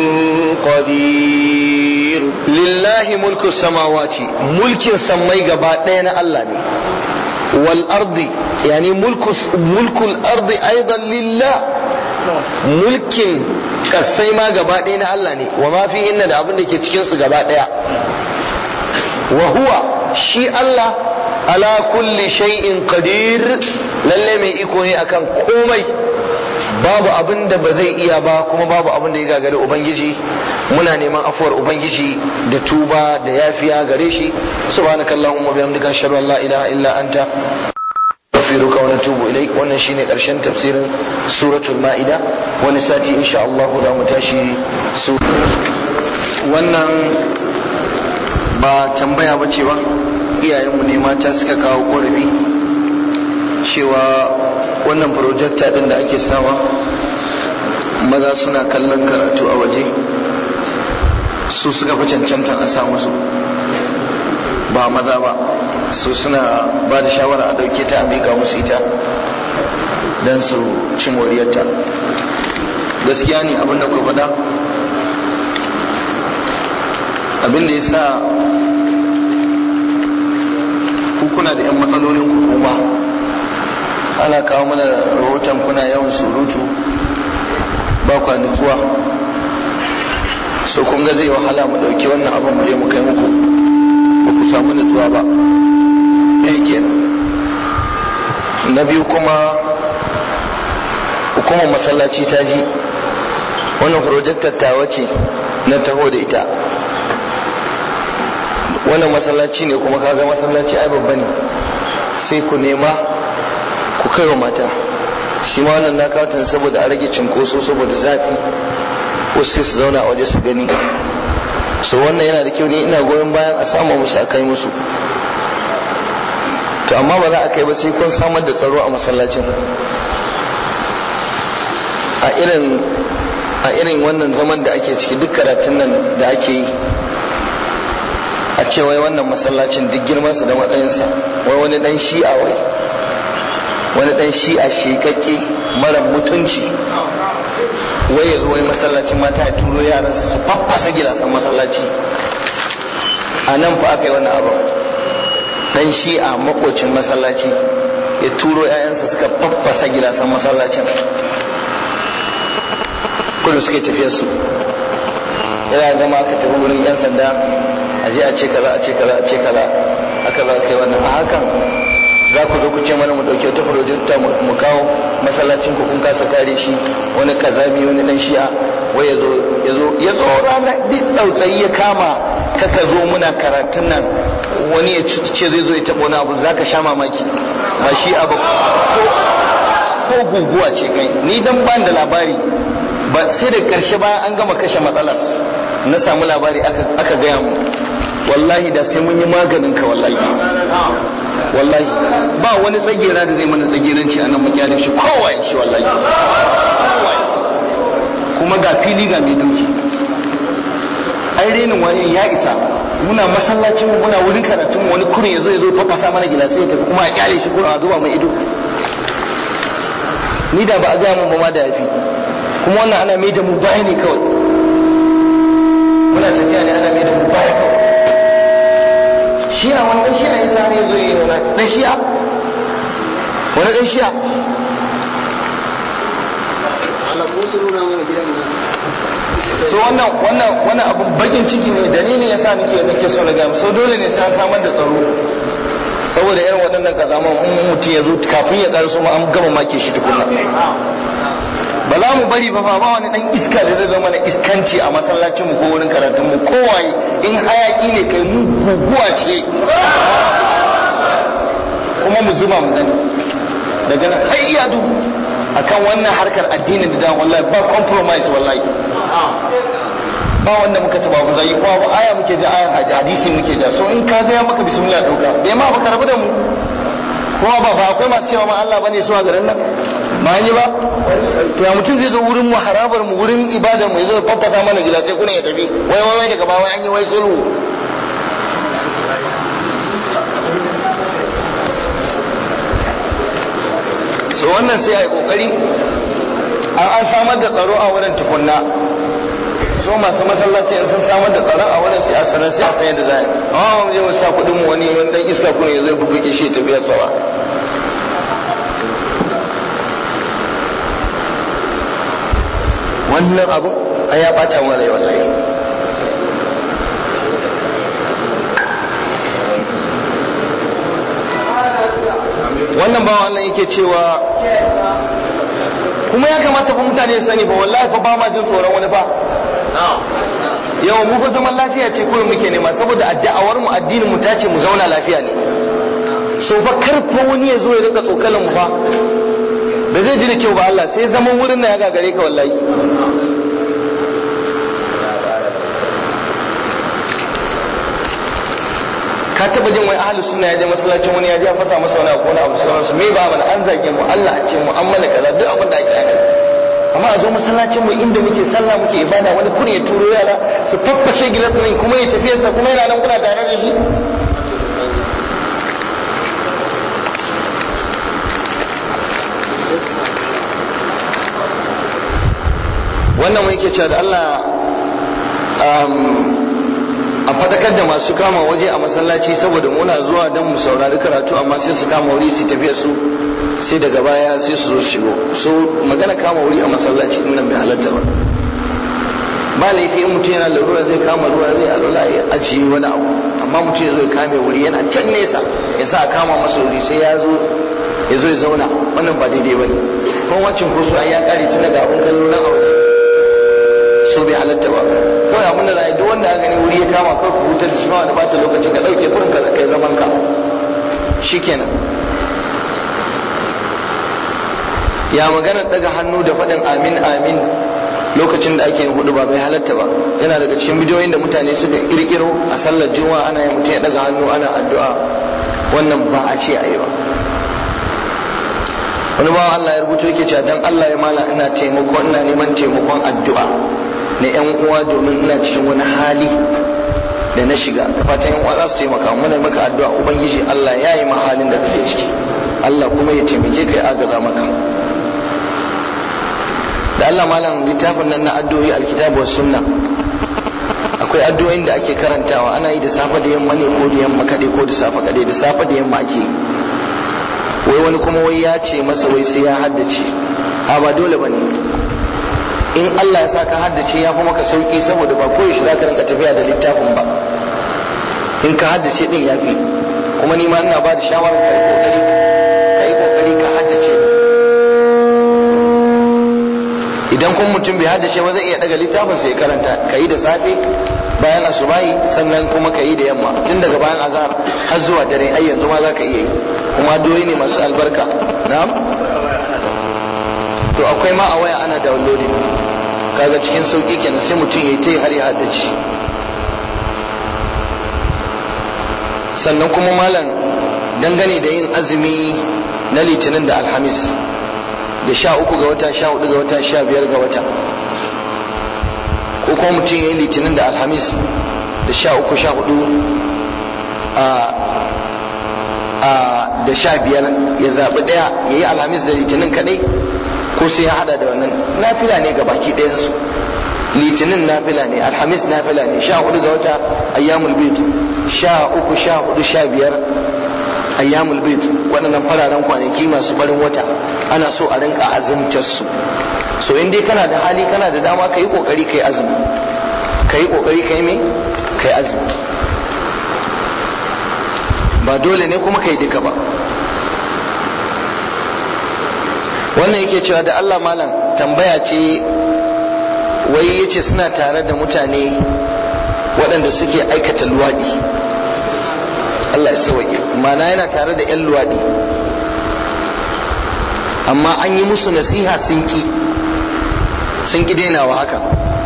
قدير lillahi mulku samawati mulkin sammai gaba ɗaya na Allah ne wal ardi yani mulku mulkul ardi aidan lillah mulkin kasai ma gaba ɗaya na Allah ne wa ma fi inna da abin da ke cikin su gaba ɗaya wa huwa shi Allah ala kulli shay'in qadir lalle mai iko ne akan komai babu abin da ba zai iya ba kuma babu abin da ya gagari ubangiji muna neman afuwar ubangiji da tuba da yafiya gare shi subhanakallahumma bihamdika ashhadu an la ilaha illa anta nastaghfiruka wa natubu ilaik wannan shine karshen tafsirin suratul maida wani sati insha Allah za mu tashi su wannan ba tambaya bace ba iyayenmu ne mata suka kawo korafi cewa wannan projecta din da ake sawa maza suna kallon karatu a waje su suka fi cancanta a sa musu ba maza ba su suna ba da shawara a dauke ta a miƙa musu ita don su ci moriyarta gaskiya ne abinda ku faɗa abinda ya sa kuna da 'yan matsalolin ku kuma ana kawo mana rahoton kuna yawan surutu ba kwa nutsuwa so kun ga zai wahala mu dauki wannan abin mu je mu kai muku ba ku samu nutsuwa ba ɗaya kenan na biyu kuma hukumar masallaci ta ji wannan projectar tawa ce na taho da ita wannan masallaci ne kuma kaga masallaci ai babba ne sai ku nema ku kai wa mata shi ma wannan na kawatan saboda a rage cinkoso saboda zafi wasu sai su zauna a waje su gani so wannan yana da kyau ne ina goyon bayan a samu musu a kai musu to amma ba za a kai ba sai kun samar da tsaro a masallacin a irin a irin wannan zaman da ake ciki duk karatun nan da ake yi a ce wai wannan masallacin duk girmansa da matsayinsa wai wani dan shi'a wai wani dan shi'a shekakke mara mutunci wai ya zo wai masallacin mata ya turo yaran su faffasa gilasan masallaci a nan fa aka yi wannan abu dan shi'a makocin masallaci ya turo 'ya'yansa suka faffasa gilasan masallacin kudu suke tafiyar su yana gama aka tafi wurin 'yan sanda a je a ce kaza a ce kaza a ce kaza aka za kai wannan a hakan za ku zo ku ce mana mu dauki wata projecta mu kawo masallacin ku kun kasa kare shi wani kazami wani dan shi'a wai ya zo ya zo ya zo rana duk tsautsayi ya kama kaka zo muna karatun nan wani ya ce zai zo ya taɓa wani abu za ka sha mamaki ba shi abu ko guguwa ce kai ni dan ban da labari ba sai da karshe bayan an gama kashe matsalar na samu labari aka gaya mu wallahi da sai mun yi maganin ka wallahi wallahi ba wani tsagera da zai mana tsageranci a nan makyalin shi kowa shi wallahi kuma ga fili ga mai dauki ai renin wani ya isa muna masallacin muna wurin karatun wani kurin ya zo ya zo fafasa mana gilasai ya tafi kuma a kyale shi kurin a zuba mai ido ni da ba a gaya mun ba ma da yafi kuma wannan ana mai da mu baya ne kawai muna tafiya ne ana mai da mu baya kawai shi'a wani dan shi'a ya sa ne zo yi wani dan shi'a wani dan shi'a so wannan wannan wannan abu bakin ciki ne dalilin yasa nake nake so na gaya so dole ne sai an samar da tsaro saboda irin waɗannan kazaman in mutum ya zo kafin ya ƙarso ma an gama make shi tukuna ba za mu bari ba ba wani dan iska da zai zo mana iskanci a masallacin mu ko wurin karatun mu kowaye in hayaki ne kai mu guguwa ce kuma mu zuba mu gani daga nan har iya duhu akan wannan harkar addinin da wallahi ba compromise wallahi ba wanda muka taba mu zai kuma ba aya muke da ayan hadisi muke da so in ka ga ya maka bismillah dauka bai ma baka rabu da mu kuma ba ba akwai masu cewa ma Allah bane su a garin nan ba yi ba to ya mutum zai zo wurin mu harabar mu wurin ibadar mu ya zo faffasa mana gida sai kuna ya tafi wai wai wai daga ba wai an yi wai sulhu so wannan sai a yi kokari an samar da tsaro a wurin tukunna so masu masallaci in sun samar da tsaro a wurin sai a sanar sai a san yadda za a yi amma mu je mu sa kuɗin mu wani wani dan iska kuma ya zai buga kishi ya tafiya tsawa wannan abu a ya bata mu rai wallahi wannan bawan Allah yake cewa kuma ya kamata fa mutane su sani fa wallahi fa ba ma jin tsoron wani fa yawan mu fa zaman lafiya ce kawai muke nema saboda addu'awar mu addinin mu ta ce mu zauna lafiya ne so fa karfa wani ya zo ya rinka tsokalan mu fa ba zai ji da kyau ba Allah sai zaman wurin nan ya gagare ka wallahi ka taba jin wai ahlus sunna ya je masallacin wani ya je fasa masa wani abu wani abu sauransu me ba mana an zage mu Allah a ce mu an mana kaza duk abin da ake yi amma a zo masallacin mu inda muke sallah muke ibada wani kun ya turo yara su faffashe gilas nan kuma ya tafi sa kuma yana nan kuna tare da shi wannan mu yake cewa da Allah a fadakar da masu kama waje a masallaci saboda muna zuwa don mu saurari karatu amma sai su kama wuri su tafiya su sai daga baya sai su zo shigo so magana kama wuri a masallaci nan bai halatta ba ba laifi in mutum yana larura zai kama ruwa zai alwala ya ajiye wani abu amma mutum ya zo ya kame wuri yana can nesa ya sa kama masa wuri sai ya zo ya zo ya zauna wannan ba daidai ba ne kuma wancan ko su ai ya kare tun daga abun kallo nan a waje so bai halatta ba kawai abin da za a yi duk wanda aka gani wuri ya kama kawai ku hutar da shi ma wani bata lokaci ka ɗauke kurin ka kai zaman ka shikenan ya magana daga hannu da faɗin amin amin lokacin da ake yin hudu ba bai halatta ba yana daga cikin bidiyoyin da mutane suka kirkiro a sallar juma'a ana yin mutum ya daga hannu ana addu'a wannan ba a ce a yi ba wani bawan Allah ya rubuto yake cewa dan Allah ya mala ina taimako ina neman taimakon addu'a na yan uwa domin ina cikin wani hali da na shiga da fatan yan uwa za su taimaka muna maka addu'a ubangiji Allah ya yi halin da kake ciki Allah kuma ya taimake ka ya agaza maka da Allah malam littafin nan na addu'o'i alkitabu was sunna akwai addu'o'in da ake karantawa ana yi da safe da yamma ne ko da yamma kade ko da safe kade da safe da yamma ake yi wai wani kuma wai ya ce masa wai sai ya haddace a ba dole ba ne in Allah ya sa ka haddace ya fi maka sauki saboda ba koyaushe za ka rinka tafiya da littafin ba in ka haddace din ya fi kuma ni ma ina ba da shawarar ka yi kokari ka yi kokari ka haddace idan kuma mutum bai haddace ba zai iya daga littafin sai karanta ka yi da safe bayan asubahi sannan kuma ka yi da yamma tun daga bayan azhar har zuwa dare ai yanzu ma za ka iya yi kuma doyi ne masu albarka na'am to akwai ma a waya ana downloading kaga cikin sauki kenan sai mutum ya yi ta har ya haddace sannan kuma malam dangane da yin azumi na litinin da alhamis da sha uku ga wata sha hudu ga wata sha biyar ga wata ko kuma mutum ya yi litinin da alhamis da sha uku sha hudu da sha biyar ya zaɓi ɗaya ya yi alhamis da litinin kaɗai ko sai ya hada da wannan nafila ne ga baki ɗayansu litinin nafila ne alhamis nafila ne sha hudu ga wata ayyamul bid sha uku sha hudu sha biyar ayyamul bid waɗannan fararen kwanaki masu barin wata ana so a rinka azumtar su so in dai kana da hali kana da dama ka yi kokari ka yi azumi ka yi kokari ka yi me ka yi azumi ba dole ne kuma ka yi duka ba wannan yake cewa da Allah malam tambaya ce wai yace suna tare da mutane waɗanda suke aikata luwaɗi Allah ya sauke mana yana tare da 'yan luwaɗi amma an yi musu nasiha sun ki sun ki dainawa haka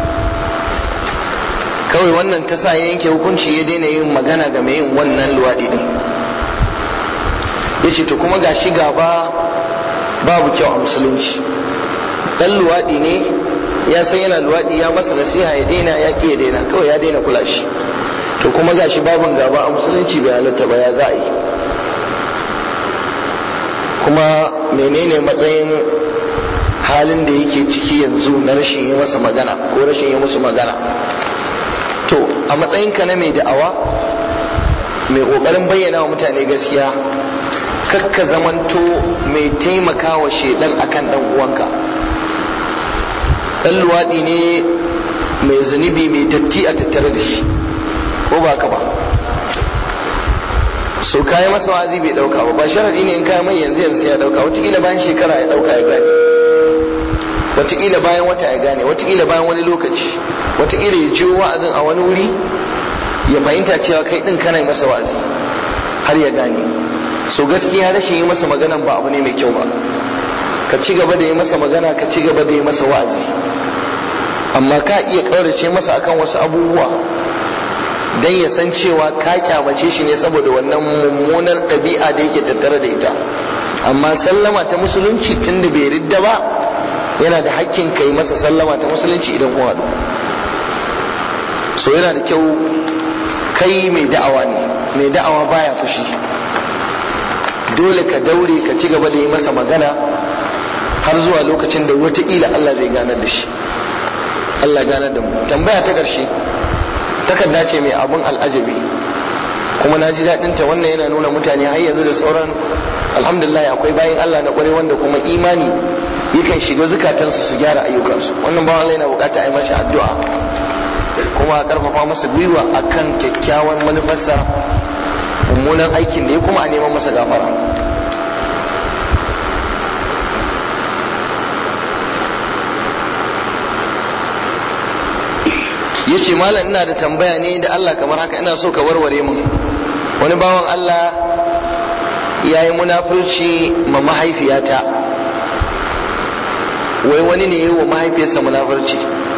kawai wannan ta sa ya yanke hukunci ya daina yin magana ga mai yin wannan luwaɗi din ya ce to kuma gashi gaba babu kyau a musulunci dan luwaɗi ne ya san yana luwaɗi ya masa nasiha ya daina ya ƙi ya daina kawai ya daina kula shi to kuma gashi babin gaba a musulunci bai halatta ba ya za a yi kuma menene matsayin halin da yake ciki yanzu na rashin yi masa magana ko rashin yi musu magana to a matsayinka na mai da'awa mai kokarin bayyana wa mutane gaskiya kakka zamanto mai taimaka wa shedan akan dan uwanka dan luwaɗi ne mai zunubi mai datti a tattare da shi ko ba ka ba so kayi masa wa'azi bai dauka ba ba sharadi ne in kayi mai yanzu yanzu ya dauka wataƙila bayan shekara ya dauka ya gane wataƙila bayan wata ya gane wataƙila bayan wani lokaci wataƙila ya jiyo wa'azin a wani wuri ya fahimta cewa kai din kana yi masa wa'azi har ya gane so gaskiya rashin yi masa maganan ba abu ne mai kyau ba ka ci gaba da yi masa magana ka ci gaba da yi masa wa'azi amma ka iya ƙaurace masa akan wasu abubuwa dan ya san cewa ka kyamace shi ne saboda wannan mummunar ɗabi'a da yake tattare da ita amma sallama ta musulunci tunda bai ridda ba yana da hakkin kai masa sallama ta musulunci idan kun haɗu so yana da kyau kai mai da'awa ne mai da'awa baya fushi dole ka daure ka ci gaba da yi masa magana har zuwa lokacin da wataƙila Allah zai ganar da shi Allah ganar da mu tambaya ta ƙarshe takarda ce mai abun al'ajabi kuma na ji daɗinta wannan yana nuna mutane har yanzu da sauran alhamdulillah akwai bayan Allah na ƙware wanda kuma imani yakan shiga zukatansu su gyara ayyukansu wannan bawan Allah yana bukata a yi masa addu'a kuma a karfafa masa gwiwa akan kyakkyawan manufarsa mummunan aikin da ya kuma a neman masa gafara ya ce malam ina da tambaya ne da Allah kamar haka ina so ka warware mun wani bawan Allah ya yi munafurci ma mahaifiyata wai wani ne ya yi wa mahaifiyarsa munafurci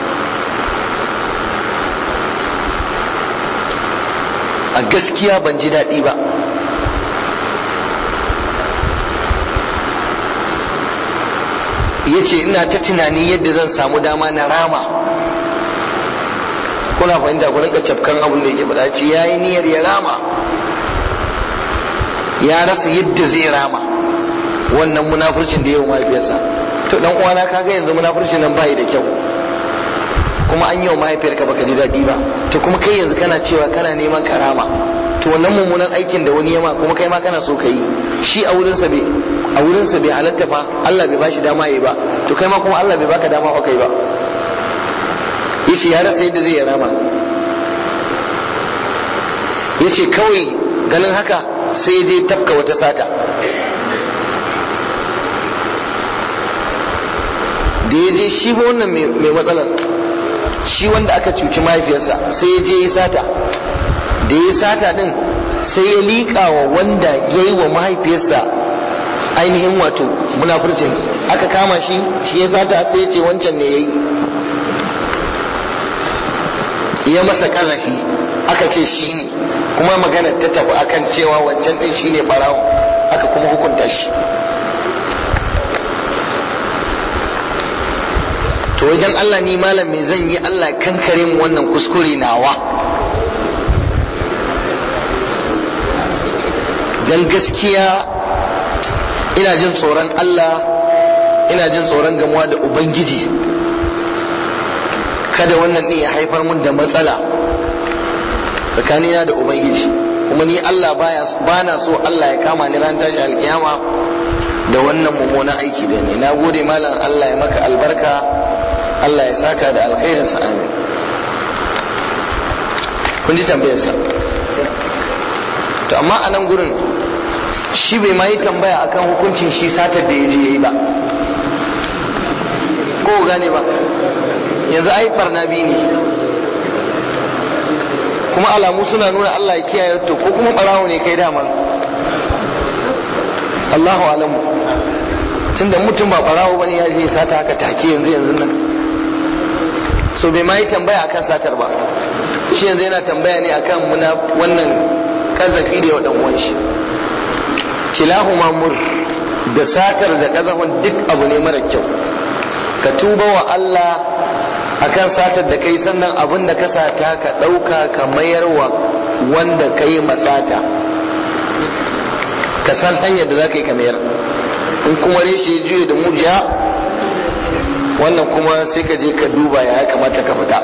a gaskiya ban ji daɗi ba ya ce ina ta tunani yadda zan samu dama na rama kuna fahimta ku rinka cafkan abin da yake faɗa ce ya yi niyyar ya rama ya rasa yadda zai rama wannan munafurcin da yau mahaifiyarsa to dan uwana kaga yanzu munafurcin nan bai da kyau kuma an yi wa mahaifiyarka baka ji daɗi ba to kuma kai yanzu kana cewa kana neman karama to wannan mummunan aikin da wani yama kuma kai ma kana so ka yi shi a wurinsa bai a wurinsa bai halatta fa Allah bai bashi dama yi ba to kai ma kuma Allah bai baka dama kai ba yace ya rasa yadda zai rama yace kawai ganin haka sai dai tafka wata sata da ya je shi ba wannan mai matsalar shi wanda aka cuci mahaifiyarsa sai ya je ya sata da ya sata din sai ya liƙa wa wanda ya yi wa mahaifiyarsa ainihin wato munafurcin aka kama shi shi ya sata sai ya ce wancan ne ya yi ya masa ƙazafi aka ce shi ne kuma magana ta tafi akan cewa wancan ɗin shi ne ɓarawo aka kuma hukunta shi to wajen Allah ni malam me zan yi Allah kankare mu wannan kuskure nawa dan gaskiya ina jin tsoron Allah ina jin tsoron gamuwa da ubangiji kada wannan ɗin ya haifar mun da matsala tsakanina da ubangiji kuma ni Allah baya bana so Allah ya kama ni ran tashi alkiyama da wannan mummunan aiki da ni na gode malam Allah ya maka albarka Allah ya saka da alkhairinsa amin kun ji tambayarsa to amma a nan gurin shi bai ma yi tambaya akan hukuncin shi satar da ya je ya yi ba ko gane ba yanzu ai barna biyu ne kuma alamu suna nuna Allah ya kiyaye to ko kuma barawo ne kai daman Allahu alamu tunda mutum ba barawo bane ya je sata haka take yanzu yanzu nan so bai ma yi tambaya akan satar ba shi yanzu yana tambaya ne akan muna wannan kazafi da yau dan uwan shi kilahuma mur da satar da kazafin duk abu ne mara kyau ka tuba wa Allah akan satar da kai sannan abin da ka sata ka ɗauka ka mayar wa wanda ka yi masata ka san hanyar da za ka yi ka mayar in kuma reshe ya juye da mujiya wannan kuma sai ka je ka duba ya kamata ka fita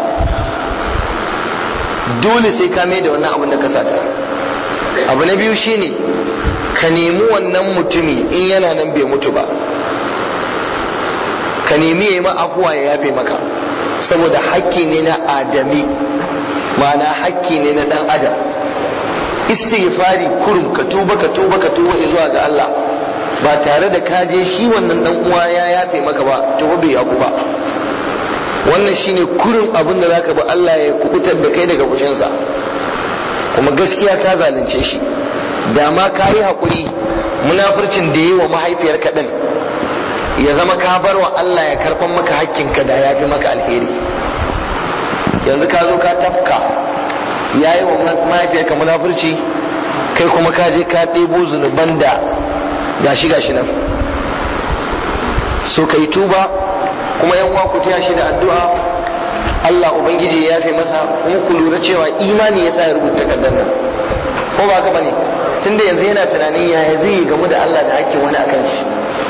dole sai ka mai da wannan abin da ka sata abu na biyu shine ka nemi wannan mutumi in yana nan bai mutu ba ka nemi ya yi ma afuwa ya yafe maka saboda hakki ne na adami ma'ana hakki ne na dan adam istighfari kurum ka tuba ka tuba ka tuba zuwa ga Allah ba tare da ka je shi wannan dan uwa ya yafe maka ba to bai yaku ba wannan shine kurin abin da zaka bi Allah ya kubutar da kai daga fushinsa kuma gaskiya ka zalunce shi da ma ka yi haƙuri munafurcin da yi wa mahaifiyarka ɗin ya zama ka bar wa Allah ya karɓan maka hakkinka da ya fi maka alheri yanzu ka zo ka tafka ya yi wa mahaifiyarka munafurci kai kuma ka je ka ɗebo zunuban da gashi gashi nan so ka yi tuba kuma yan uwa ku taya shi da addu'a Allah ubangiji ya yafe masa kuma ku lura cewa imani yasa ya rubuta takardar nan ko ba ka bane tunda yanzu yana tunanin yaya zai yi gamu da Allah da hakkin wani akan shi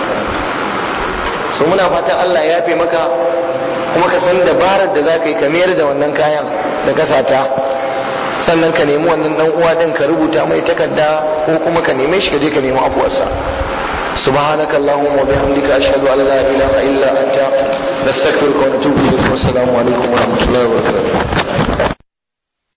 so muna fatan Allah ya yafe maka kuma ka san dabarar da za ka yi ka mayar da wannan kayan da ka sata sannan ka nemi wannan dan uwa din ka rubuta mai takarda ko kuma ka neme shi ka je ka nemi afuwarsa سبحانك اللهم وبحمدك أشهد أن لا إله إلا أنت نستغفرك ونتوب إليك والسلام عليكم ورحمة الله وبركاته